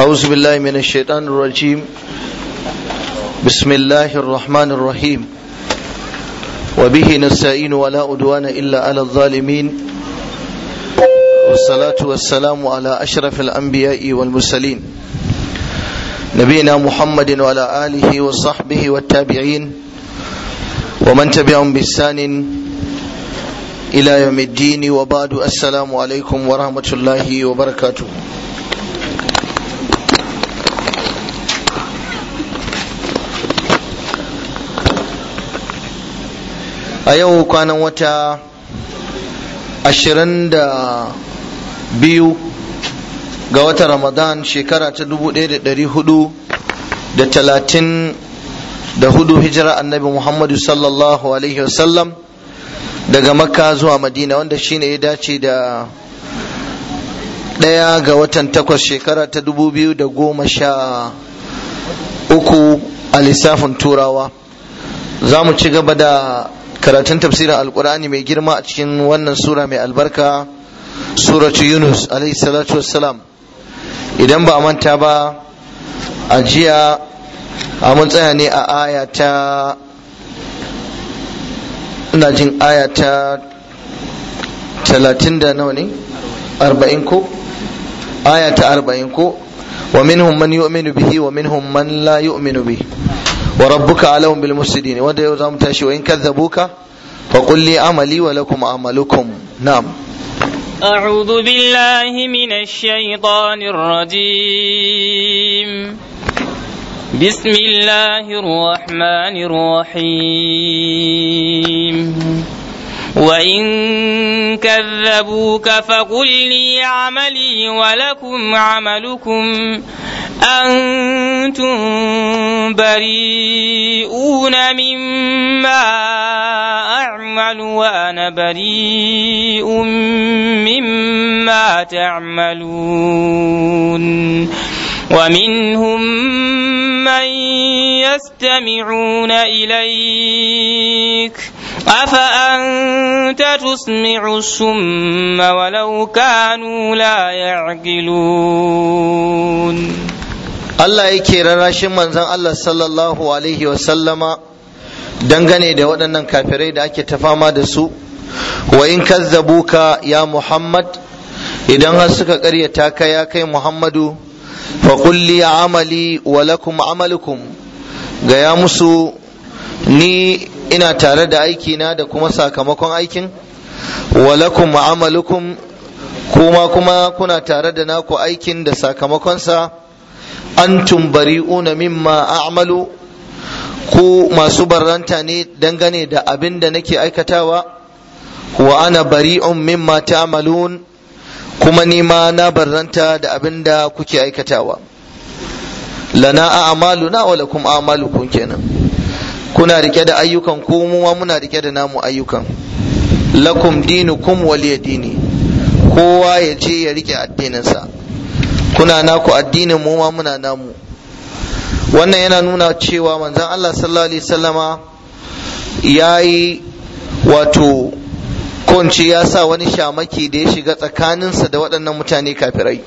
أعوذ بالله من الشيطان الرجيم بسم الله الرحمن الرحيم وبه نستعين ولا أدوان إلا على الظالمين والصلاة والسلام على أشرف الأنبياء والمرسلين نبينا محمد وعلى آله وصحبه والتابعين ومن تبعهم بإحسان إلى يوم الدين وبعد السلام عليكم ورحمة الله وبركاته a yau kwanan wata ashirin da biyu ga watan ramadan shekara ta dubu ɗaya da ɗari hudu da talatin da hudu hijira annabi muhammadu sallallahu alaihi wasallam daga makka zuwa madina wanda shine ya dace da ɗaya ga watan takwas shekara ta dubu biyu da goma sha uku a lissafin turawa za mu ci gaba da karatun tafsirin alkur'ani mai girma a cikin wannan sura mai albarka suratu yunus alaihi salatu wassalam idan ba a manta ba a jiya a mun tsaya ne a aya ta ina jin aya ta talatin da nawa ne arba'in ko aya ta arba'in ko wa minhum man yu'minu bihi wa minhum man la yu'minu bihi wa rabbuka alahum bil mufsidin wanda yau zamu tashi wa in kadzabuka fa qul li amali wa lakum amalukum na'am أعوذ بالله من الشيطان الرجيم بسم الله الرحمن الرحيم وإن كذبوك فقل لي عملي ولكم عملكم أنتم بريئون مما أعمل وأنا بريء مما تعملون ومنهم من يستمعون إليك أفأنت تسمع الصم ولو كانوا لا يعقلون Allah yake rarrashin manzon Allah sallallahu alaihi wasallama dangane da waɗannan kafirai da ake ta fama da su wa in kazzabuka ya Muhammad idan har suka ƙaryata ka ya kai Muhammadu fa kulli amali wa lakum amalukum gaya musu ni ina tare da aikina da kuma sakamakon aikin wa lakum amalukum kuma kuma kuna tare da naku aikin da sakamakonsa antum bari'una mimma a'malu ku masu barranta ne dangane da abin da nake aikatawa wa ana bari'un mimma ta'malun kuma ni ma na barranta da abin da kuke aikatawa lana a'maluna wa lakum a'malukum kenan kuna rike da ayyukan ku mu ma muna rike da namu ayyukan lakum dinukum waliya dini kowa ya je ya rike addininsa kuna naku addinin mu ma muna namu wannan yana nuna cewa manzon Allah sallallahu alaihi wasallama yayi wato kunci ya sa wani shamaki da ya shiga tsakaninsa da waɗannan mutane kafirai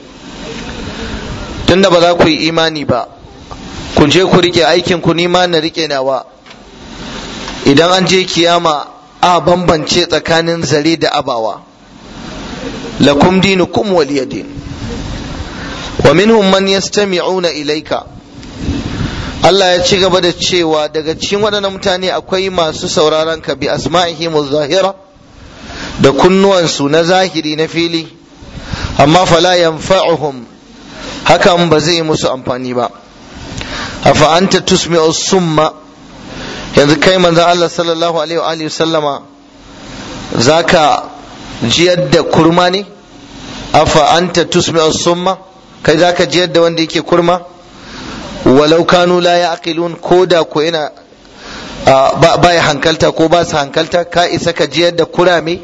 tunda ba za ku yi imani ba ku je ku rike aikin ku nima na rike nawa idan an je kiyama a bambance tsakanin zare da abawa lakum dinukum waliyadin wa minhum man yastami'una ilayka Allah ya ci gaba da cewa daga cikin waɗannan mutane akwai masu sauraron ka bi asma'ihim zahira da kunnuwansu na zahiri na fili amma fala yanfa'uhum hakan ba zai musu amfani ba afa anta tusmi'u summa yanzu kai manzon Allah sallallahu alaihi wa alihi sallama zaka jiyar da kurma ne afa anta tusmi'u summa kai zaka jiyar da wanda yake kurma walau kanu la ya'qilun ko da ko yana ba ya hankalta ko ba su hankalta ka isa ka jiyar da kurame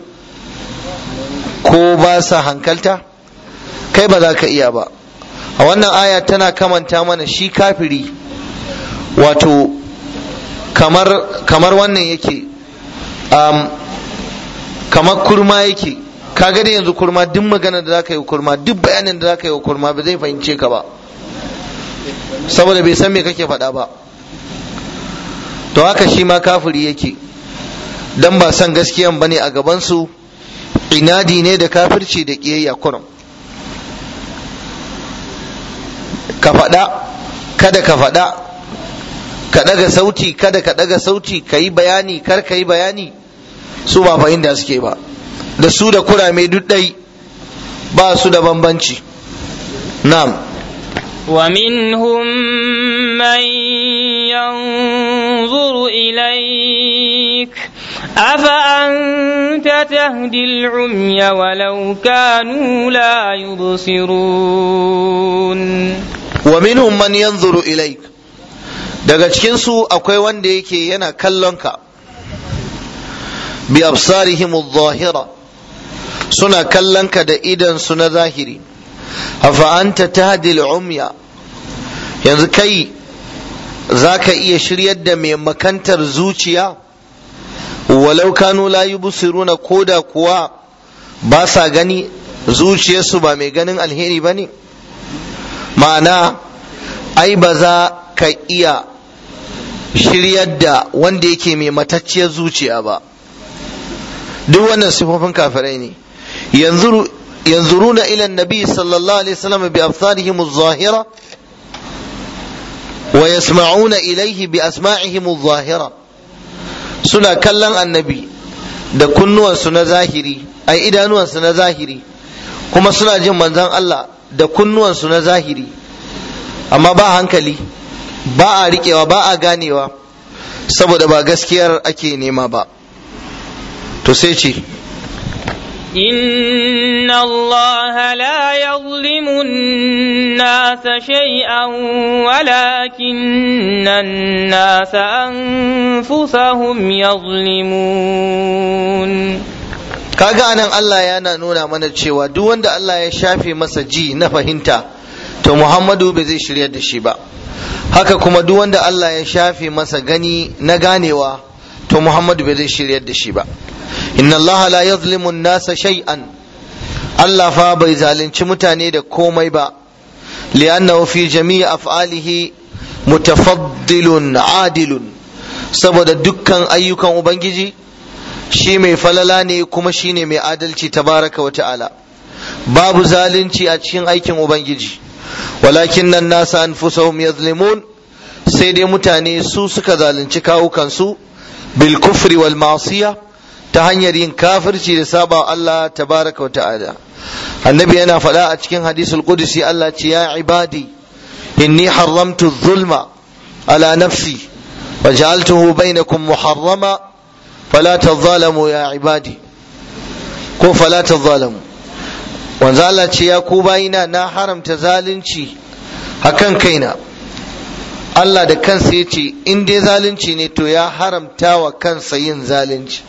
ko ba sa hankalta kai ba za ka iya ba a wannan aya tana kamanta mana shi kafiri wato kamar kamar wannan yake um, kamar kurma yake kaga da yanzu kurma duk magana da zaka yi kurma duk bayanin da zaka yi wa kurma ba zai fahimce ka ba saboda bai san me kake faɗa ba to haka shi ma kafiri yake dan ba san gaskiyan bane a gabansu inadi ne da kafirci da ƙiyayya kurum ka faɗa kada ka faɗa ka ɗaga sauti kada ka ɗaga sauti ka yi bayani kar ka yi bayani su ba fahimta suke ba da su da kurame duk ɗai ba su da bambanci na'am ومنهم من ينظر إليك أفأنت تهدي العمي ولو كانوا لا يبصرون ومنهم من ينظر إليك daga cikinsu akwai wanda yake yana kallonka bi absarihim adh-dhahira suna kallonka da idan su na zahiri afa anta tahdi al-umya yanzu kai zaka iya shiryar da mai makantar zuciya walau kanu la yubsiruna koda kuwa ba sa gani zuciyarsu ba mai ganin alheri ba ne ma'ana ai ba za ka iya shiryar da wanda yake mai matacciyar zuciya ba duk wannan sifofin kafirai ne yanzuruna ila nabi sallallahu alaihi wasallam bi absarihim adh-dhahira wa yasma'una ilayhi bi asma'ihim adh-dhahira suna kallon annabi da kunnuwansu na zahiri ai idanuwansu na zahiri kuma suna jin manzon Allah da kunnuwansu na zahiri amma ba hankali ba a riƙewa ba a ganewa saboda ba gaskiyar ake nema ba to sai ce إن الله لا يظلم الناس شيئا ولكن الناس أنفسهم يظلمون kaga anan Allah yana nuna mana cewa duk wanda Allah ya shafe masa ji na fahimta to Muhammadu bai zai shiryar da shi ba haka kuma duk wanda Allah ya shafe masa gani na ganewa to Muhammadu bai zai shiryar da shi ba inna Allah la yazlimu an-nasa shay'an Allah fa bai zalunci mutane da komai ba li'annahu fi jami'i af'alihi mutafaddilun adilun saboda dukkan ayyukan ubangiji shi mai falala ne kuma shi ne mai adalci tabaraka wa ta'ala babu zalunci a cikin aikin ubangiji walakin nan nasa anfusahum yazlimun sai dai mutane su suka zalunci kawukansu bil kufri wal ma'siya ta hanyar yin kafirci da saba Allah tabaraka wa ta'ala annabi yana faɗa a cikin hadisul qudsi Allah ce ya ibadi inni haramtu zulma ala nafsi wa ja'altuhu bainakum muharrama fala tadhalamu ya ibadi ko fala tadhalamu wanzu Allah ce ya ku bayina na haramta zalunci akan kaina Allah da kansa ya ce in dai zalunci ne to ya haramta wa kansa yin zalunci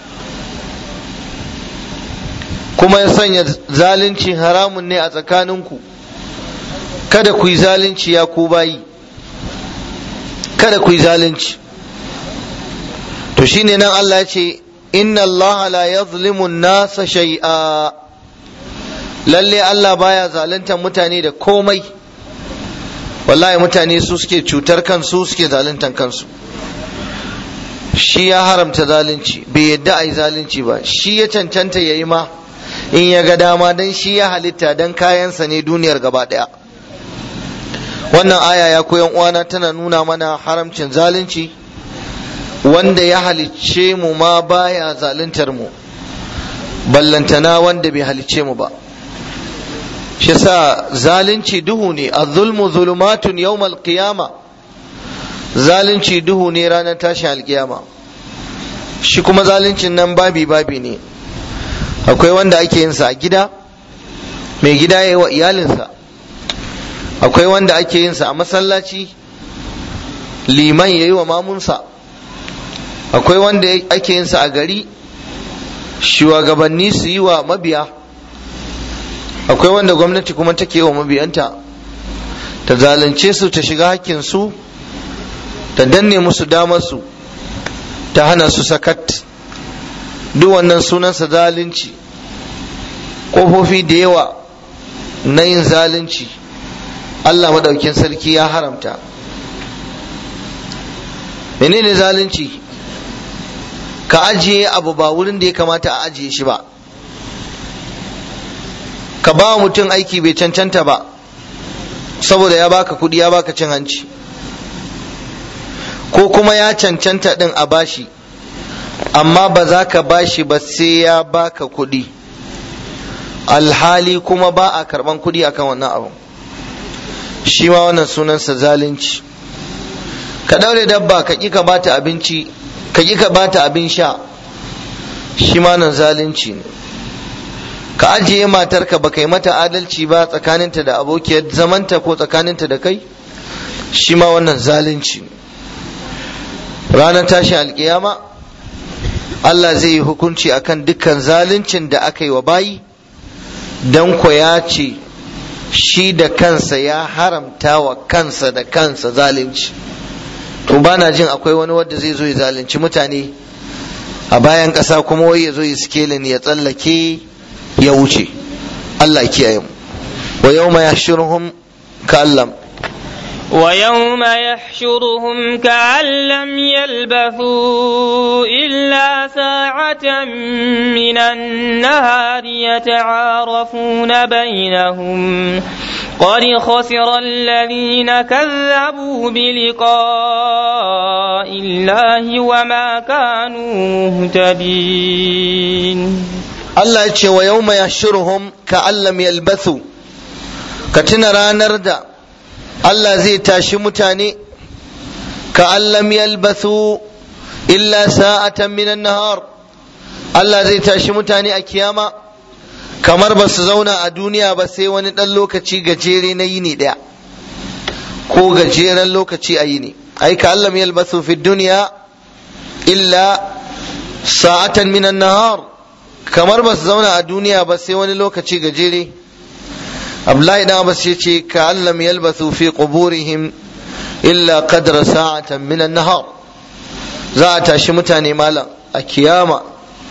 kuma ya sanya zalunci haramun ne a tsakaninku kada ku yi zalunci ya ku bayi kada ku yi zalunci to shine nan Allah ya ce inna Allah la yazlimu nasa shay'a lalle Allah baya zaluntar mutane da komai wallahi mutane su suke cutar kansu suke zaluntar kansu shi ya haramta zalunci bai yadda a yi zalunci ba shi ya cancanta ya yi ma in ya ga dama don shi ya halitta don kayansa ne duniyar gaba ɗaya wannan aya ya koyan uwana tana nuna mana haramcin zalunci wanda ya halicce mu ma baya zaluntar mu ballantana wanda bai halicce mu ba shi sa zalunci duhu ne az-zulmu zulumatun yawmal qiyama zalunci duhu ne ranar tashin alkiyama shi kuma zaluncin nan babi babi ne akwai wanda ake yin sa a gida mai gida ya yi wa iyalinsa akwai wanda ake yin sa a masallaci liman ya yi wa mamunsa akwai wanda ake yin sa a gari shugabanni su yi wa mabiya akwai wanda gwamnati kuma take yi wa mabiyanta ta zalunce su ta shiga hakkinsu ta danne musu damarsu ta hana su sakat duk wannan sunansa zalunci ƙofofi da yawa na yin zalunci Allah maɗaukin sarki ya haramta menene zalunci ka ajiye abu ba wurin da ya kamata a ajiye shi ba ka ba mutum aiki bai cancanta ba saboda ya baka kudi ya baka cin hanci ko kuma ya cancanta din a bashi amma ba za ka bashi ba sai ya baka kudi alhali kuma ba a karban kudi akan wannan abu shi ma wannan sunansa zalunci ka daure dabba ka ƙi ka bata abinci ka ƙi ka bata abin sha shi ma nan zalunci ne ka ajiye matarka ba kai mata adalci ba tsakaninta da abokiyar zamanta ko tsakaninta da kai shi ma wannan zalunci ne ranar tashin alkiyama Allah zai yi hukunci akan dukkan zaluncin da aka yi wa bayi don ko ya ce shi da kansa ya haramta wa kansa da kansa zalunci to ba na jin akwai wani wanda zai zo ya zalunci mutane a bayan ƙasa kuma wai ya zo ya sikelin ya tsallake ya wuce Allah kiyaye mu wa yawma yahshuruhum ka'allam ويوم يحشرهم كأن لم يلبثوا إلا ساعة من النهار يتعارفون بينهم قد خسر الذين كذبوا بلقاء الله وما كانوا مهتدين Allah ya ce wa yau mai yashiruhum ka allam yalbathu ka tuna ranar da Allah zai tashi mutane ka allam yalbathu illa sa'atan minan nahar Allah zai tashi mutane a kiyama kamar ba su zauna a duniya ba sai wani ɗan lokaci gajere na yini ɗaya ko gajeren lokaci a yini ai ka allam yalbathu fi duniya illa sa'atan minan nahar kamar ba su zauna a duniya ba sai wani lokaci gajere Abdullahi dan Abbas ya ce ka allam yalbathu fi quburihim illa qadra sa'atan min an-nahar za a tashi mutane malam a kiyama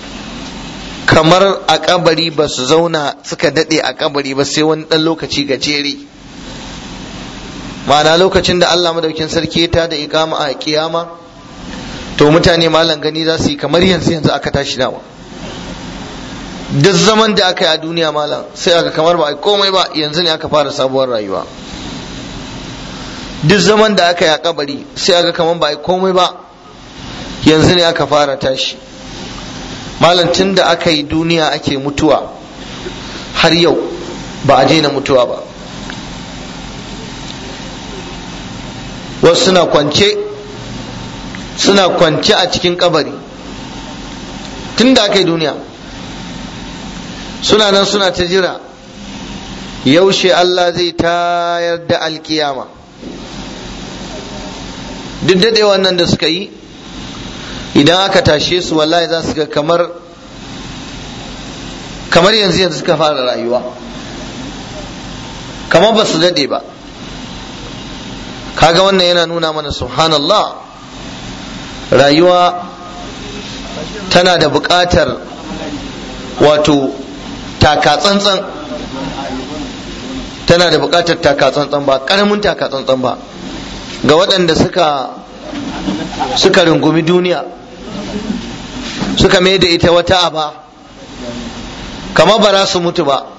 kamar a kabari ba su zauna suka dade a kabari ba sai wani dan lokaci gajere ma'ana lokacin da Allah madaukin sarki ta da ikama a kiyama to mutane malam gani za su yi kamar yanzu yanzu aka tashi dawa duk zaman da aka yi a duniya malam sai aka kamar ba a komai ba yanzu ne aka fara sabuwar rayuwa duk zaman da aka yi a kabari sai aka kamar ba a komai ba yanzu ne aka fara tashi malam tun da aka yi duniya ake mutuwa har yau ba a daina mutuwa ba wasu suna kwance suna kwance a cikin kabari tun da aka yi duniya suna nan suna ta jira yaushe Allah zai tayar da alkiyama duk daɗe wannan da suka yi idan aka tashe su wallahi za su ga kamar kamar yanzu yanzu suka fara rayuwa kamar ba su daɗe ba kaga wannan yana nuna mana subhanallah rayuwa tana da buƙatar wato taka tsantsan tana da buƙatar taka tsantsan ba ƙaramin taka tsantsan ba ga waɗanda suka suka rungumi duniya suka mai da ita wata aba kamar ba za su mutu ba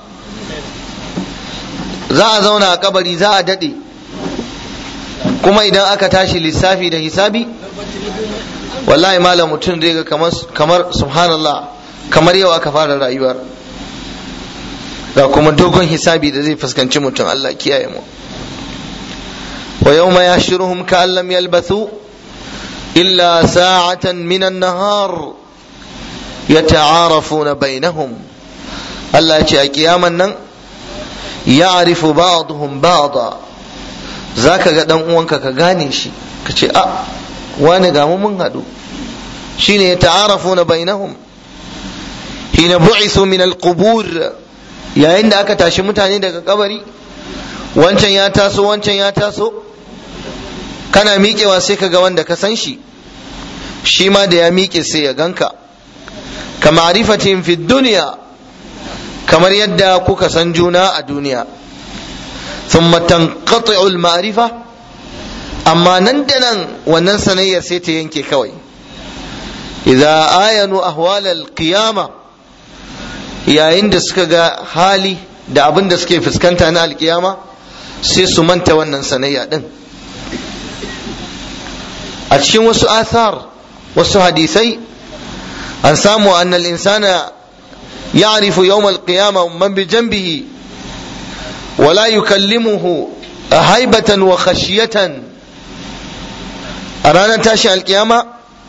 za a zauna a kabari za a daɗe kuma idan aka tashi lissafi da hisabi wallahi malam mutum zai ga kamar subhanallah kamar yau aka fara rayuwar ga kuma dogon hisabi da zai fuskanci mutum Allah kiyaye mu wa yawma yashuruhum ka lam yalbathu illa sa'atan min an-nahar yata'arafuna bainahum Allah ya ce a kiyaman nan ya'rifu ba'dhum ba'da zaka ga dan uwanka ka gane shi ka ce a wani ga mu mun hadu shine yata'arafuna bainahum hina bu'ithu min al-qubur yayin da aka tashi mutane daga kabari wancan ya taso wancan ya taso kana miƙewa sai ka ga wanda ka san shi shi ma da ya miƙe sai ya ganka ka ma'rifatin fi duniya kamar yadda kuka san juna a duniya thumma tanqati'u al-ma'rifa amma nan da nan wannan sanayyar sai ta yanke kawai idza ayanu ahwal al-qiyama yayin da suka ga hali da abin da suke fuskanta na alkiyama sai su manta wannan sanayya din a cikin wasu athar wasu hadisai an samu annal insana يعرف يوم القيامة من بجنبه ولا يكلمه هيبة وخشية أرانا تاشي القيامة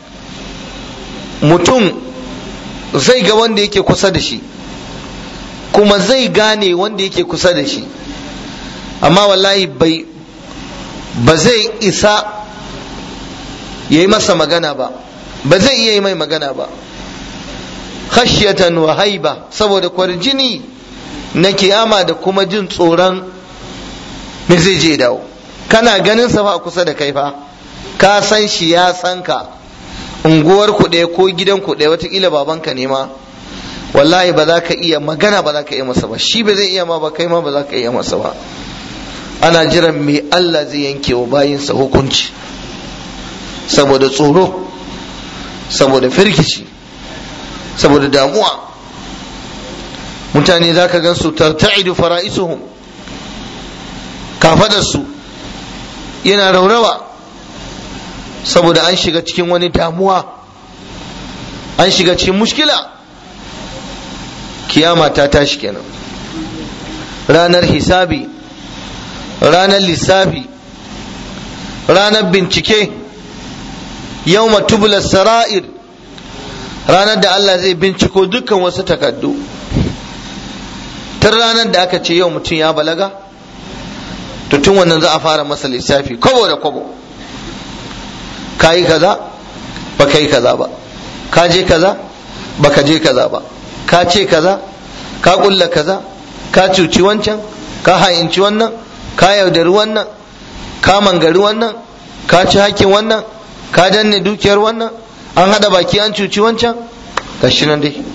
mutum zai ga wanda yake kusa da shi kuma zai gane wanda yake kusa da shi amma wallahi bai ba zai isa ya yi masa magana ba ba zai iya yi mai magana ba khashyatan wa haiba saboda kwarjini na kiyama da kuma jin tsoron me zai je dawo kana ganin sa fa kusa da kai fa ka san shi ya san ka unguwar ku ɗaya ko gidan ku ɗaya watakila babanka ne ma wallahi ba za ka iya magana ba za ka iya masa ba shi ba zai iya ma ba kai ma ba za ka iya masa ba ana jiran me Allah zai yanke wa bayinsa hukunci saboda tsoro saboda firgici saboda damuwa mutane za ka gan su tarta'idu fara'isuhum kafadarsu yana raurawa saboda an shiga cikin wani damuwa an shiga cikin mushkila kiyama ta tashi kenan ranar hisabi ranar lissafi ranar bincike yau tubula sara'ir ranar da Allah zai binciko dukkan wasu takaddu tun ranar da aka ce yau mutum ya balaga to tun wannan za a fara masa lissafi kwabo da kwabo ka yi kaza ba ka yi kaza ba ka je kaza ba ka je kaza ba ka ce kaza ka kulla kaza ka cuci wancan ka ha'inci wannan ka yaudari wannan ka mangari wannan ka ci hakkin wannan ka danne dukiyar wannan an hada baki an cuci wancan gashi nan dai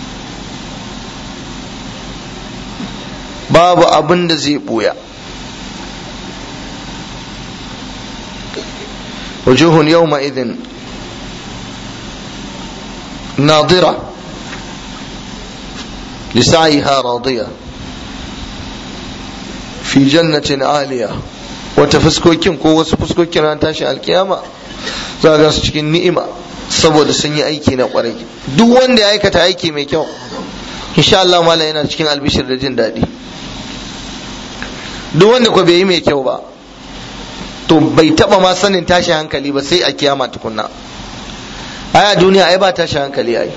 babu abin da zai buya wujuhun yawma idin nadira لسعيها راضية في جنة عالية wata fuskokin ko wasu fuskokin ran tashi alkiyama za ga su cikin ni'ima saboda sun yi aiki na kwarai duk wanda ya aikata aiki mai kyau insha Allah malam yana cikin albishir da jin daɗi duk wanda ko bai yi mai kyau ba to bai taba ma sanin tashi hankali ba sai a kiyama tukunna ai a duniya ai ba tashi hankali ai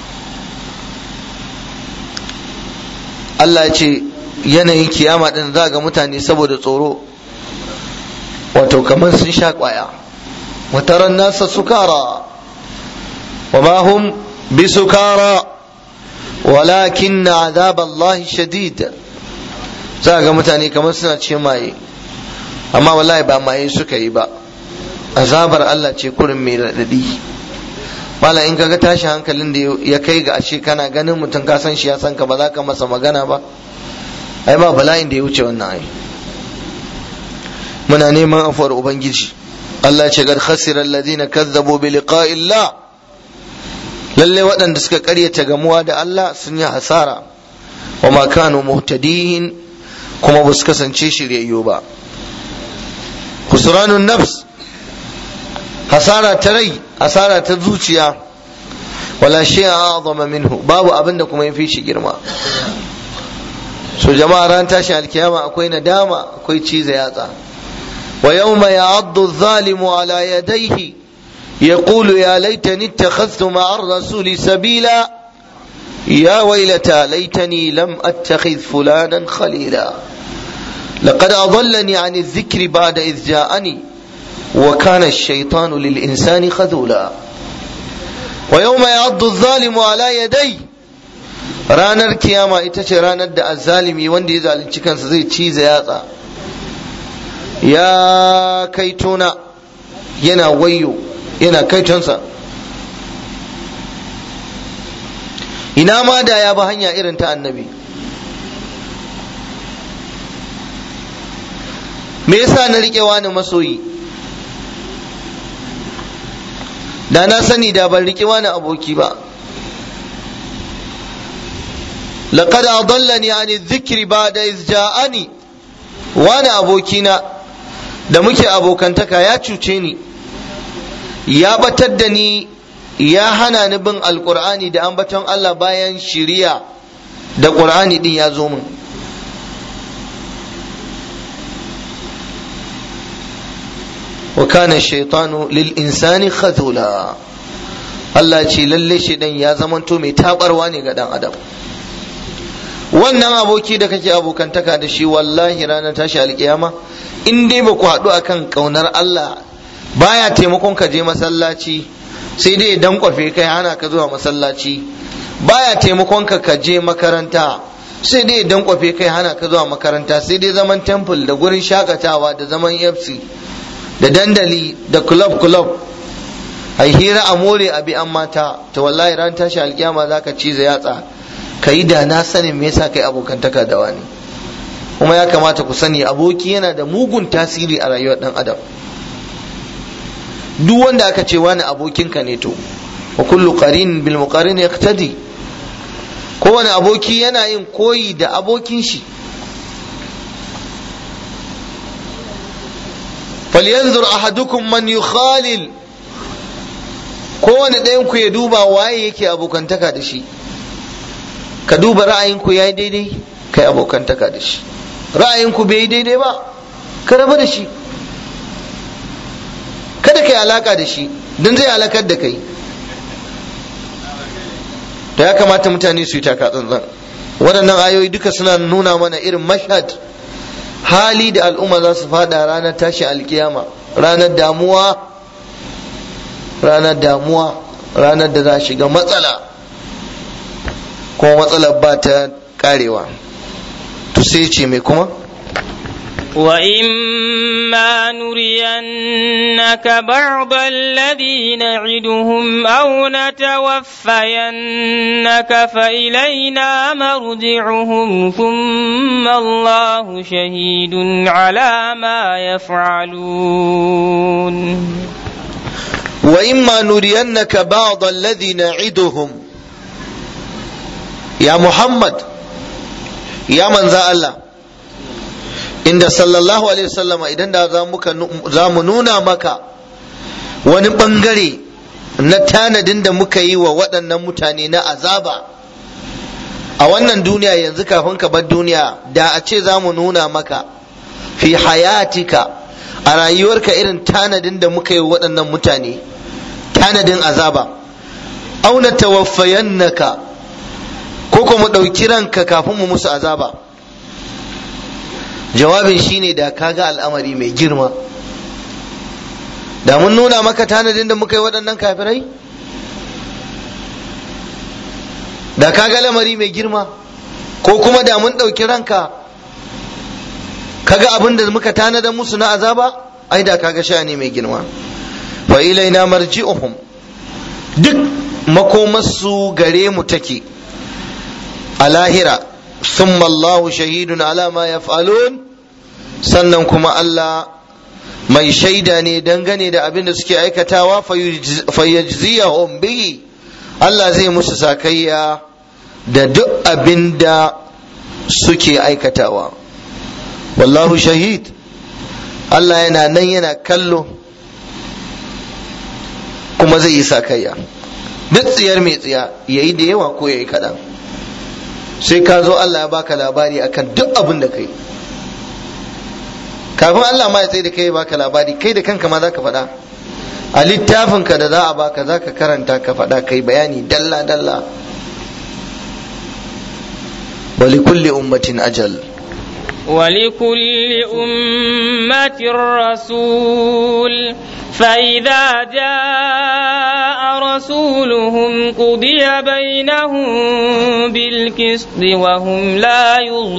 Allah ya ce yanayin kiyama din za ga mutane saboda tsoro wato kamar sun sha kwaya wataran nasa sukara wa ma hum bi sukara walakin azab Allah shadid za ga mutane kamar suna ce maye amma wallahi ba maye suka yi ba azabar Allah ce kurin mai raɗaɗi mala in kaga tashi hankalin da ya kai ga ashe kana ganin mutum ka san shi ya san ka ba za ka masa magana ba ai ba bala'in da ya wuce wannan ai muna neman afuwar ubangiji Allah ce gar khasira alladhina kazzabu bi liqa'illah lalle waɗanda suka karyata gamuwa da Allah sun yi hasara wa ma kanu muhtadin kuma ba su kasance shiryayyu ba khusranun nafs hasara ta rai hasara ta zuciya wala shay'a a'zama minhu babu abin da kuma yafi shi girma so jama'a ran tashi alkiyama akwai nadama akwai ciza yatsa wa yawma ya'addu adh-dhalimu ala yadayhi yaqulu ya laitani ittakhadhtu ma'a ar-rasuli sabila يا ويلتى ليتني لم أتخذ فلانا خليلا لقد أضلني عن الذكر بعد إذ جاءني وكان الشيطان للإنسان خذولا ويوم يعض الظالم على يديه ranar kiyama ita ce ranar da azzalimi wanda ya zalunci kansa zai ciza yatsa ya kaitona yana wayo yana kaitonsa ina ma da ya bi hanya irin ta annabi me yasa na riƙe wani masoyi da na sani da ban riƙe wani aboki ba laqad adallani ani dhikri ba'da iz ja'ani wani abokina da muke abokantaka ya cuce ni ya batar da ni ya hana ni bin alkur'ani da ambaton Allah bayan shiriya da ƙur'ani din ya zo min wa kana shaitanu lil insani khazula Allah ce lalle shaidan ya zamanto mai tabarwa ne ga dan adam wannan aboki da kake abokantaka da shi wallahi ranar tashi alkiyama in dai ba ku haɗu akan ƙaunar Allah baya taimakon ka je masallaci sai dai dan kwafe kai hana ka zuwa masallaci baya taimakon ka ka je makaranta sai dai dan kwafe kai hana ka zuwa makaranta sai dai zaman temple da gurin shakatawa da zaman FC da dandali da club club ai hira a more a bi an mata to wallahi ran tashi alkiyama zaka cize yatsa kayi da na sanin me yasa kai abokantaka da wani kuma ya kamata ku sani aboki yana da mugun tasiri a rayuwar dan adam duk wanda aka ce wani abokinka ne to wa kullu qarin bil muqarin yaqtadi kowane aboki yana yin koyi da abokin shi falyanzur ahadukum man yukhalil kowane ɗayan ku ya duba waye yake abokantaka da shi ka duba ra'ayinku ya yi daidai kai abokantaka da shi ra'ayinku bai yi daidai ba ka raba da shi kada ka yi alaka da shi don zai halakar da kai to ya kamata mutane su yi taka tsantsan waɗannan ayoyi duka suna nuna mana irin mashhad hali da al'umma za su fada ranar tashi alkiyama ranar damuwa ranar damuwa ranar da za shiga matsala kuma matsalar ba ta karewa to sai ce mai kuma وإما نرينك بعض الذي نعدهم أو نتوفينك فإلينا مرجعهم ثم الله شهيد على ما يفعلون وإما نرينك بعض الذي نعدهم يا محمد يا من ذا الله inda sallallahu alaihi wasallama idan da za mu nuna maka wani bangare na tanadin da muka yi wa waɗannan mutane na azaba a wannan duniya yanzu kafin ka bar duniya da a ce za mu nuna maka fi hayatika a rayuwarka irin tanadin da muka yi wa waɗannan mutane tanadin azaba auna tawaffayannaka ko kuma ɗauki ranka kafin mu musu azaba jawabin shine da kaga al'amari mai girma da mun nuna maka tanadin da muka yi waɗannan kafirai da kaga lamari mai girma ko kuma da mun ɗauki ranka kaga abin da muka tanada musu na azaba ai da kaga sha'ani mai girma wa ilaina marji'uhum duk makomarsu gare mu take a lahira ثم الله شهيد على ما يفعلون sannan kuma Allah mai shaida ne dangane da abin da suke aikatawa fayyajziyahum bihi Allah zai musu sakayya da duk abin da suke aikatawa wallahu shahid Allah yana nan yana kallo kuma zai yi sakayya duk tsiyar mai tsiya yayi da yawa ko yayi kaɗan sai ka zo Allah ya baka labari akan duk abin da kai kafin Allah ma ya tsaye da kai baka labari kai da kanka ma za ka faɗa a littafin ka da za a baka za ka karanta ka faɗa kai bayani dalla dalla wali kulli ummatin ajal ولكل أمة رسول فإذا جاء رسولهم قضي بينهم بالقسط وهم لا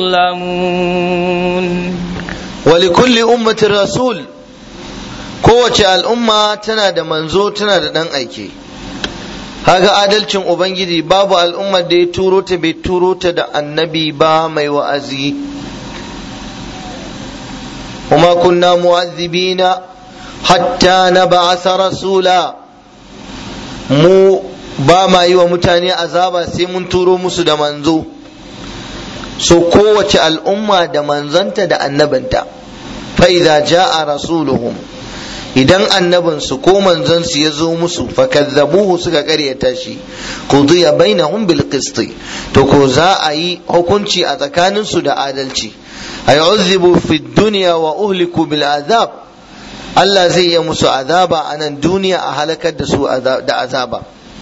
يظلمون ولكل أمة رسول kowace al'umma tana da manzo tana da ɗan aike haka adalcin ubangiji babu al'ummar da ya turo ta bai turo ta da annabi ba mai wa'azi وما كنا معذبين حتى نبعث رسولا mu ba ma yi wa mutane azaba sai mun turo musu da manzo so kowace al'umma da manzanta da annabinta fa idza jaa rasuluhum idan annabinsu ko manzansu ya zo musu fakazzabuhu suka karyata shi qudiya bainahum bil qist to ko za a yi hukunci a tsakaninsu da adalci ay uzibu fi dunya wa uhliku bil azab Allah zai yi musu azaba a nan duniya a halakar da su da azaba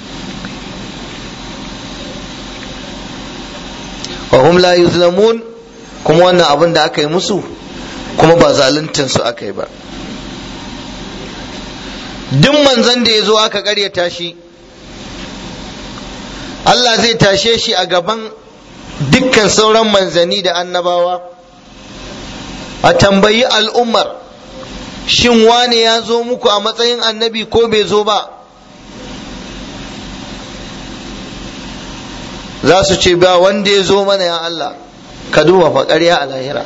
wa hum la yuzlamun kuma wannan abin da aka yi musu kuma ba zaluntar su aka yi ba duk manzon da ya zo aka karyata shi Allah zai tashe shi a gaban dukkan sauran manzanni da annabawa a tambayi al'ummar shin wane ya zo muku a matsayin annabi ko bai zo ba za su ce ba wanda ya zo mana ya Allah ka duba fa ƙarya a lahira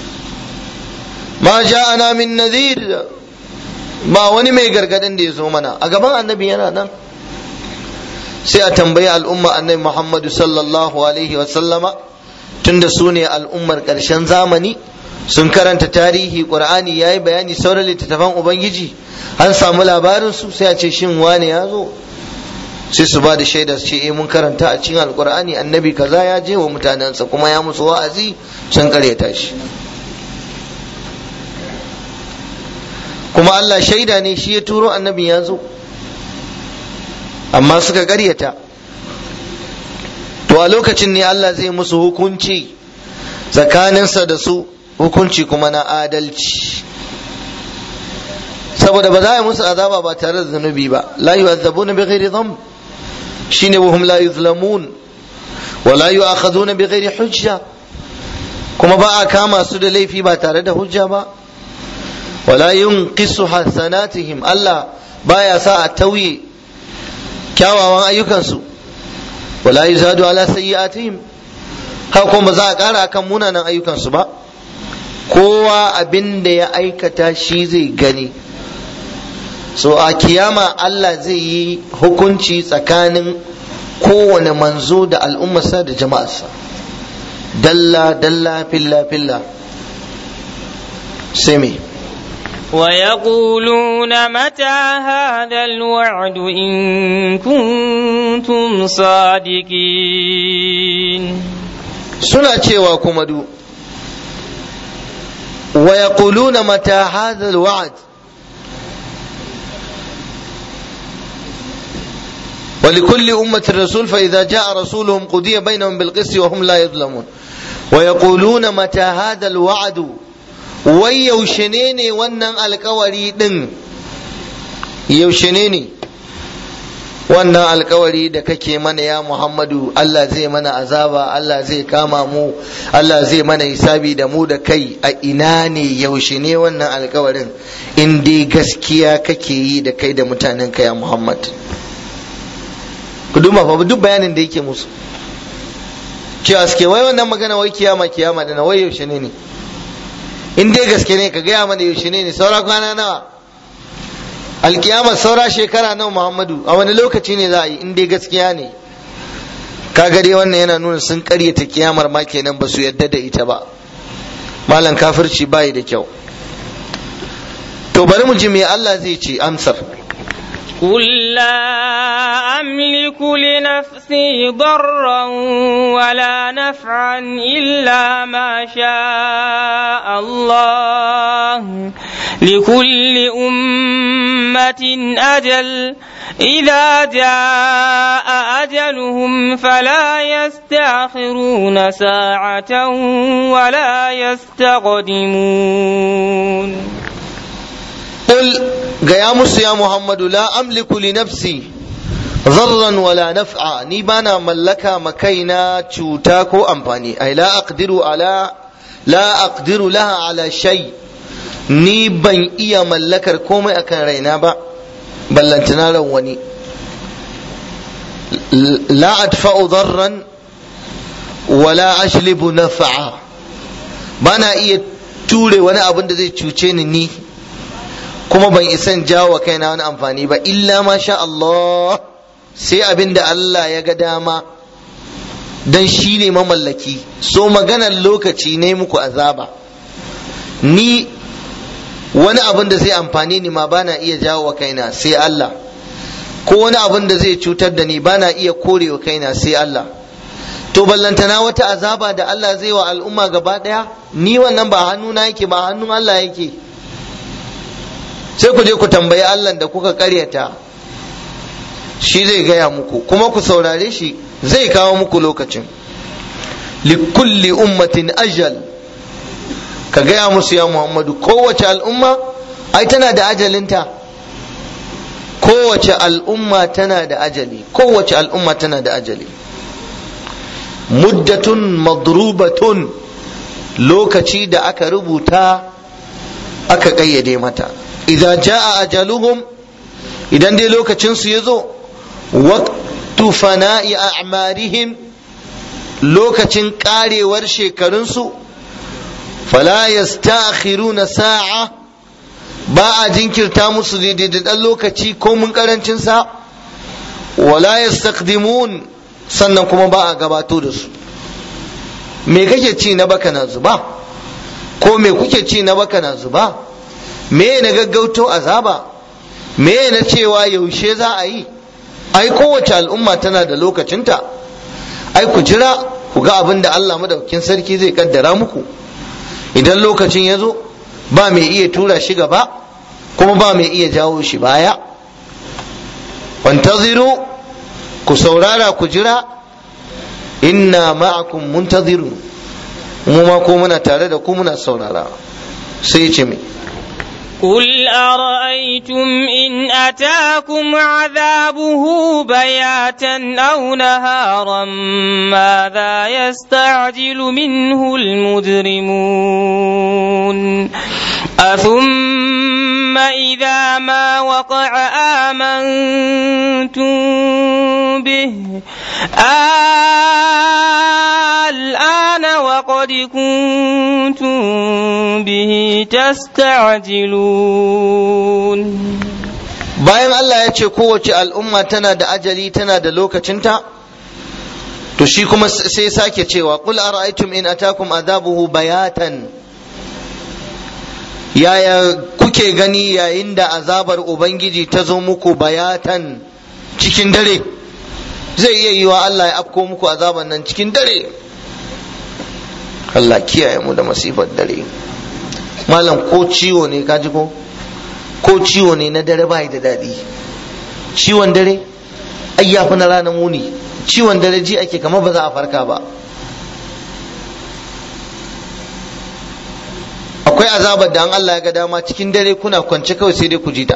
ma ja'ana min nadhir ba wani mai gargadin da ya zo mana a gaban annabi yana nan sai a tambayi al'umma annabi Muhammadu sallallahu alaihi wasallama tunda su ne al'ummar ƙarshen zamani sun karanta tarihi ƙur'ani ya yi bayani sauran littattafan ubangiji an samu labarin su sai a ce shin wane ya zo sai su ba da shaida su ce eh mun karanta a cikin alƙur'ani annabi kaza ya je wa mutanensa kuma ya musu wa'azi sun karyata shi kuma Allah shaida ne shi ya turo annabi ya zo amma suka karyata to a lokacin ne Allah zai musu hukunci tsakaninsa da su hukunci kuma na adalci saboda ba za a yi musu azaba ba tare da zunubi ba la yu'azzabuna bi ghairi dhanb shine wa hum la yuzlamun wa la yu'akhaduna bi ghairi hujja kuma ba a kama su da laifi ba tare da hujja ba wa la yunqisu hasanatihim Allah baya sa a tauye kyawawan ayyukansu wa la yuzadu ala sayyi'atihim haka kuma ba za a kara akan munanan ayyukansu ba kowa abin da ya aikata shi zai gani so a kiyama Allah zai yi hukunci tsakanin kowane manzo da al'ummarsa da jama'arsa dalla dalla filla filla sai me ويقولون متى هذا الوعد إن كنتم صادقين suna cewa kuma du ويقولون متى هذا الوعد ولكل أمة رسول فإذا جاء رسولهم قضي بينهم بالقسط وهم لا يظلمون ويقولون متى هذا الوعد ويوشنيني ونن الكوري دن يوشنيني wannan alkawari da kake mana ya Muhammadu Allah zai mana azaba Allah zai kama mu Allah zai mana hisabi da mu da kai a ina ne yaushe ne wannan alkawarin in dai gaskiya kake yi da kai da mutanen ka ya Muhammad ku duba fa duk bayanin da yake musu cewa suke wai wannan magana wai kiyama kiyama da na wai yaushe ne ne in dai gaske ne ka gaya mana yaushe ne ne saura kwana nawa alkiyama saura shekara nawa muhammadu a wani lokaci ne za a yi in dai gaskiya ne kaga dai wannan yana nuna sun karyata kiyamar ma kenan ba su yadda da ita ba malam kafirci bayi da kyau to bari mu ji me Allah zai ce amsar قل لا أملك لنفسي ضرا ولا نفعا إلا ما شاء الله لكل أمة أجل إذا جاء أجلهم فلا يستأخرون ساعة ولا يستقدمون قل gaya musu ya Muhammadu la amliku li nafsi zarran wala naf'a ni bana mallaka makaina cuta ko amfani ai la aqdiru ala la aqdiru laha ala shay ni ban iya mallakar komai akan raina ba ballantana ran wani la adfa'u darran wala ashlibu naf'a bana iya ture wani abin da zai cuce ni ni kuma ban isan jawo wa kaina wani amfani ba illa ma sha Allah sai abin da Allah ya ga dama dan shi ne mamallaki so maganar lokaci ne muku azaba ni wani abin da zai amfani ni ma bana iya jawo wa kaina sai Allah ko wani abin da zai cutar da ni bana iya korewa kaina sai Allah to ballantana wata azaba da Allah zai wa al'umma gaba daya ni wannan ba hannuna yake ba hannun Allah yake sai ku je ku tambayi Allah da kuka karyata shi zai gaya muku kuma ku saurare shi zai kawo muku lokacin likulli ummatin ajal ka gaya musu ya muhammadu kowace al'umma ai tana da ajalinta kowace al'umma tana da ajali kowace al'umma tana da ajali muddatun madrubatun lokaci da aka rubuta aka ƙayyade mata idan ja'a ajaluhum idan dai lokacinsu ya zo waqtu fana'i a'marihim lokacin karewar shekarunsu fala yasta'khiruna sa'a ba a jinkirta musu daidai da ɗan lokaci ko mun karancin sa wala yastaqdimun sannan kuma ba a gabato da su me kake ci na baka na zuba ko me kuke ci na baka na zuba me na gaggauto azaba me na cewa yaushe za a yi ai kowace al'umma tana da lokacinta ai ku jira ku ga abin da Allah madaukakin sarki zai kaddara muku idan lokacin ya zo ba mai iya tura shi gaba kuma ba mai iya jawo shi baya wantaziru ku saurara ku jira inna ma'akum muntazirun mu ma ko muna tare da ku muna saurara sai ce mai قل أرأيتم إن أتاكم عذابه بياتا أو نهارا ماذا يستعجل منه المجرمون أثم إذا ما وقع آمنتم به الآن وقد كنتم به تستعجلون bayan Allah ya ce kowace al'umma tana da ajali tana da lokacinta to shi kuma sai sake cewa qul ara'aytum in atakum azabuhu bayatan yaya kuke gani yayin da azabar ubangiji ta zo muku bayatan cikin dare zai iya yiwa Allah ya afko muku azaban nan cikin dare Allah kiyaye mu da masifar dare malam ko ciwo ne kaji ko ko ciwo ne na dare bai da daɗi ciwon dare ai ya fi na ranar muni ciwon dare ji ake kamar ba za a farka ba akwai azabar da an Allah ya ga dama cikin dare kuna kwance kawai sai dai ku ji ta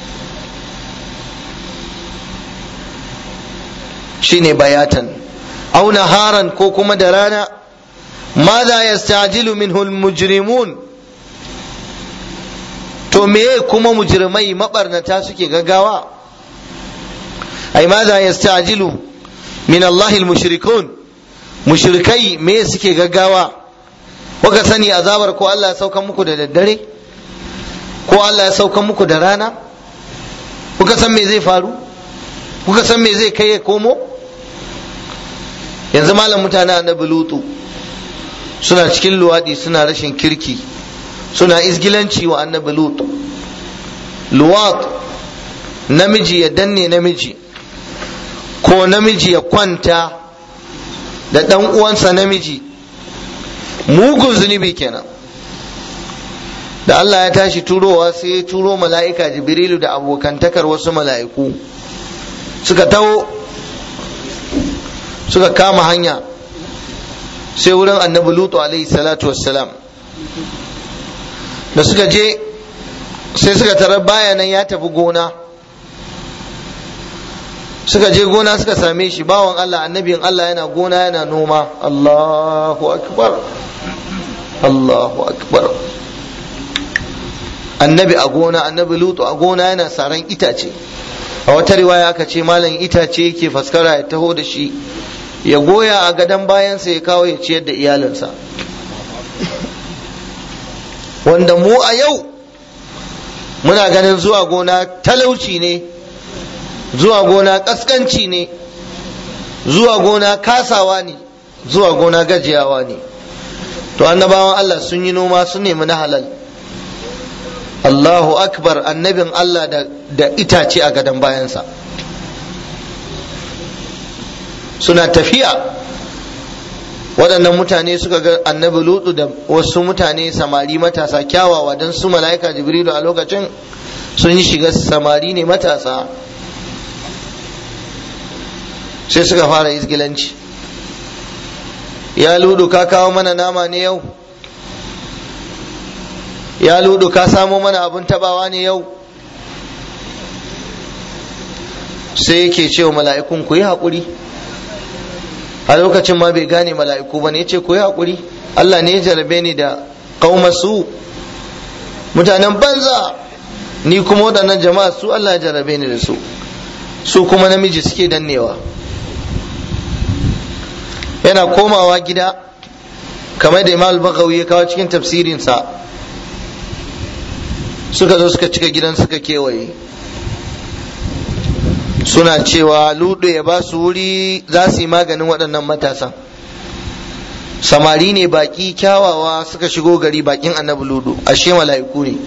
shine bayatan au naharan ko kuma da rana ماذا يستعجل منه المجرمون to meye kuma mujrimai mabarnata suke gaggawa ai maza yastajilu min Allah mushrikun mushrikai me suke gaggawa kuka sani azabar ko Allah ya sauka muku da daddare ko Allah ya sauka muku da rana kuka san me zai faru kuka san me zai kai ya komo yanzu malam mutane annabi lutu suna cikin luwadi suna rashin kirki suna izgilanci wa annabi lut luwat namiji ya danne namiji ko namiji ya kwanta da ɗan uwansa namiji mugun zunubi kenan da Allah ya tashi turowa sai ya turo mala'ika jibrilu da abokantakar wasu mala'iku suka taho suka kama hanya sai wurin annabi lutu alaihi salatu wassalam da suka je sai suka tarar bayanan ya tafi gona suka je gona suka same shi bawan Allah annabin Allah yana gona yana noma Allahu akbar Allahu akbar annabi a gona annabi lutu a gona yana saran itace a wata riwaya aka ce malam itace yake faskara ya taho da shi ya goya a gadon bayansa ya kawo ya ciyar da iyalinsa wanda mu a yau muna ganin zuwa gona talauci ne zuwa gona kaskanci ne zuwa gona kasawa ne zuwa gona gajiyawa ne to annabawan Allah sun yi noma sun nemi na halal Allahu akbar annabin Allah da, da itace a gadon bayansa suna tafiya waɗannan mutane suka ga annabi lutu da wasu mutane samari matasa kyawawa don su mala'ika jibrilu a lokacin sun yi shiga samari ne matasa sai suka fara izgilanci ya ludu ka kawo mana nama ne yau ya ludu ka samo mana abin tabawa ne yau sai yake cewa mala'ikun ku yi haƙuri a lokacin ma bai gane mala'iku ba ne ya ce ku yi haƙuri Allah ne ya jarabe ni da su mutanen banza ni kuma waɗannan jama'a su Allah ya jarabe ni da su su kuma namiji suke dannewa yana komawa gida kamar da imam bagawi ya kawo cikin tafsirinsa suka zo suka cika gidan suka kewaye suna cewa ludo ya ba su wuri za su yi maganin waɗannan matasan samari ne baƙi kyawawa suka shigo gari baƙin annabi ludo ashe mala'iku ne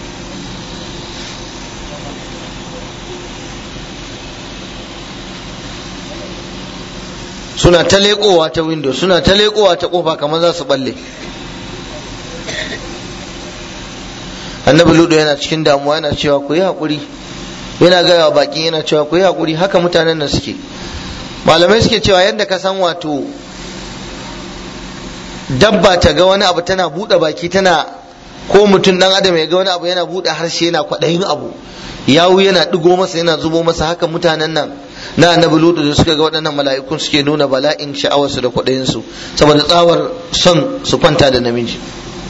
suna ta leƙowa ta window suna ta leƙowa ta ƙofa kamar za su balle annabi ludo yana cikin damuwa yana cewa ku yi haƙuri yana gaya wa baƙi yana cewa ku yi haƙuri haka mutanen nan suke malamai suke cewa yadda ka san wato dabba ta ga wani abu tana buɗe baki tana ko mutum ɗan adam ya ga wani abu yana buɗe harshe yana kwaɗayin abu yawu yana ɗigo masa yana zubo masa haka mutanen nan na annabi lutu da suka ga waɗannan mala'ikun suke nuna bala'in sha'awarsu da kwaɗayinsu saboda tsawar son su kwanta da namiji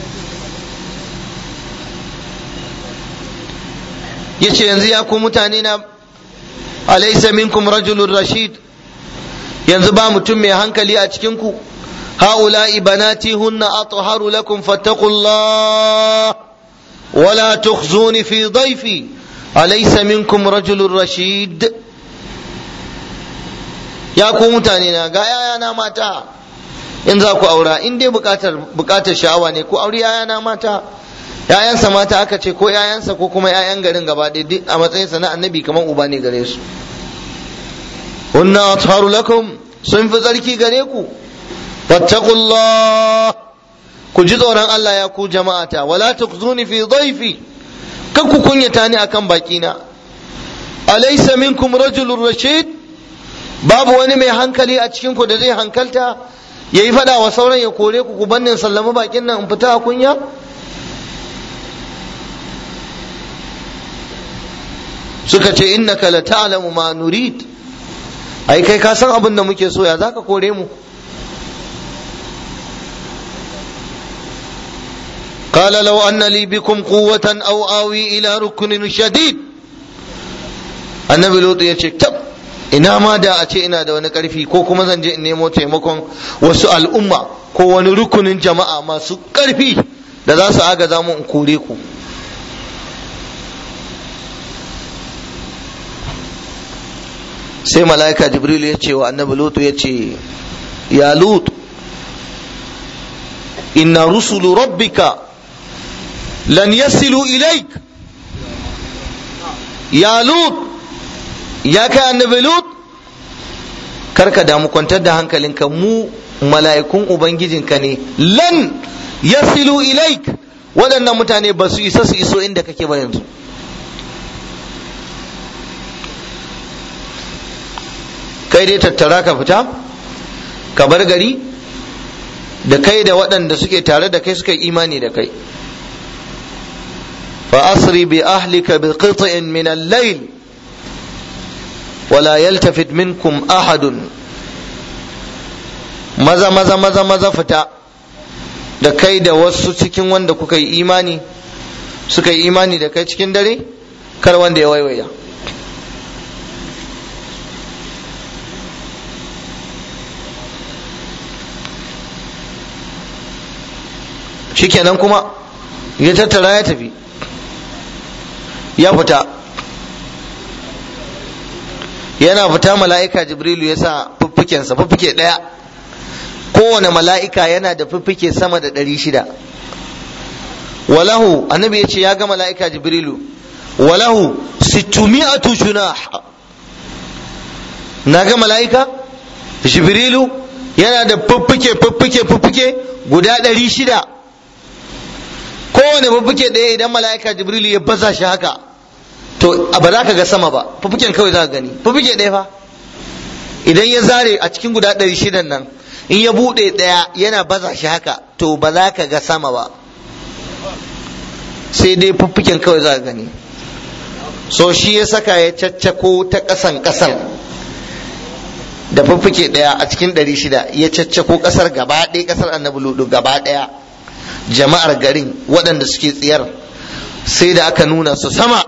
yace yanzu ya ku mutane na alaysa minkum rajulun rashid yanzu ba mutum mai hankali a cikin ku haula'i banati hunna atharu lakum fattaqullah wala tukhzuni fi dhayfi alaysa minkum rajulun rashid ya ku mutane na ga yayana mata in za ku aura in dai bukatar bukatar sha'awa ne ku auri yayana mata ‘ya'yansa mata aka ce ko ‘ya'yansa ko kuma ‘ya'yan garin gaba ɗaya duk a matsayinsa na annabi kamar uba ne gare su hunna atharu lakum sun fi tsarki gare ku wattaqullah ku ji tsoron Allah ya ku jama'ata wala tukzuni fi dhaifi kan ku kunyata ni akan bakina alaysa minkum rajulun rashid babu wani mai hankali a cikin ku da zai hankalta yayi fada wa sauran ya kore ku ku bannin sallama bakin nan in fita a kunya suka ce innaka la ta'lamu ma nurid ai kai ka san abin da muke so ya zaka kore mu قال لو أن لي بكم قوة أو آوي إلى ركن شديد النبي لوط يقول تب ina ma da a ce ina da wani ƙarfi ko kuma zan je in nemo taimakon wasu al'umma ko wani rukunin jama'a masu ƙarfi da za su agaza mu in kore ku sai mala'ika jibril ya ce wa annabi lutu ya ce ya lutu inna rusulu rabbika lan yasilu ilaik ya lut ya kai annabi lut karka damu kwantar da hankalinka mu mala'ikun ubangijinka ne lan yasilu ilaik waɗannan mutane ba su isa su iso inda kake ba yanzu kai dai tattara ka fita ka bar gari da kai da waɗanda suke tare da kai suka imani da kai فأسر بأهلك بقطع من الليل ولا يلتفت منكم أحد maza maza maza maza fita da kai da wasu cikin wanda kuka yi imani suka yi imani da kai cikin dare kar wanda ya waiwaya shikenan kuma ya tattara ya tafi ya fita yana fita mala'ika jibrilu ya sa fuffukensa fuffuke ɗaya kowane mala'ika yana da fuffuke sama da ɗari shida walahu annabi ya ce ya ga mala'ika jibrilu walahu sittumi'atu junah na ga mala'ika jibrilu yana da fuffuke fuffuke fuffuke guda ɗari shida kowane fuffuke ɗaya idan mala'ika jibrilu ya baza shi haka to ba za ka ga sama ba fuffuken kawai za ka gani fuffuke ɗaya fa idan ya zare a cikin guda ɗari shidan nan in ya buɗe ɗaya yana baza shi haka to ba za ka ga sama ba sai dai fuffuken kawai za ka gani so shi ya saka ya caccako ta ƙasan ƙasar da fuffuke ɗaya a cikin ɗari shida ya caccako ƙasar gaba ɗaya ƙasar annabi ludu gaba ɗaya jama'ar garin waɗanda suke tsiyar sai da aka nuna su sama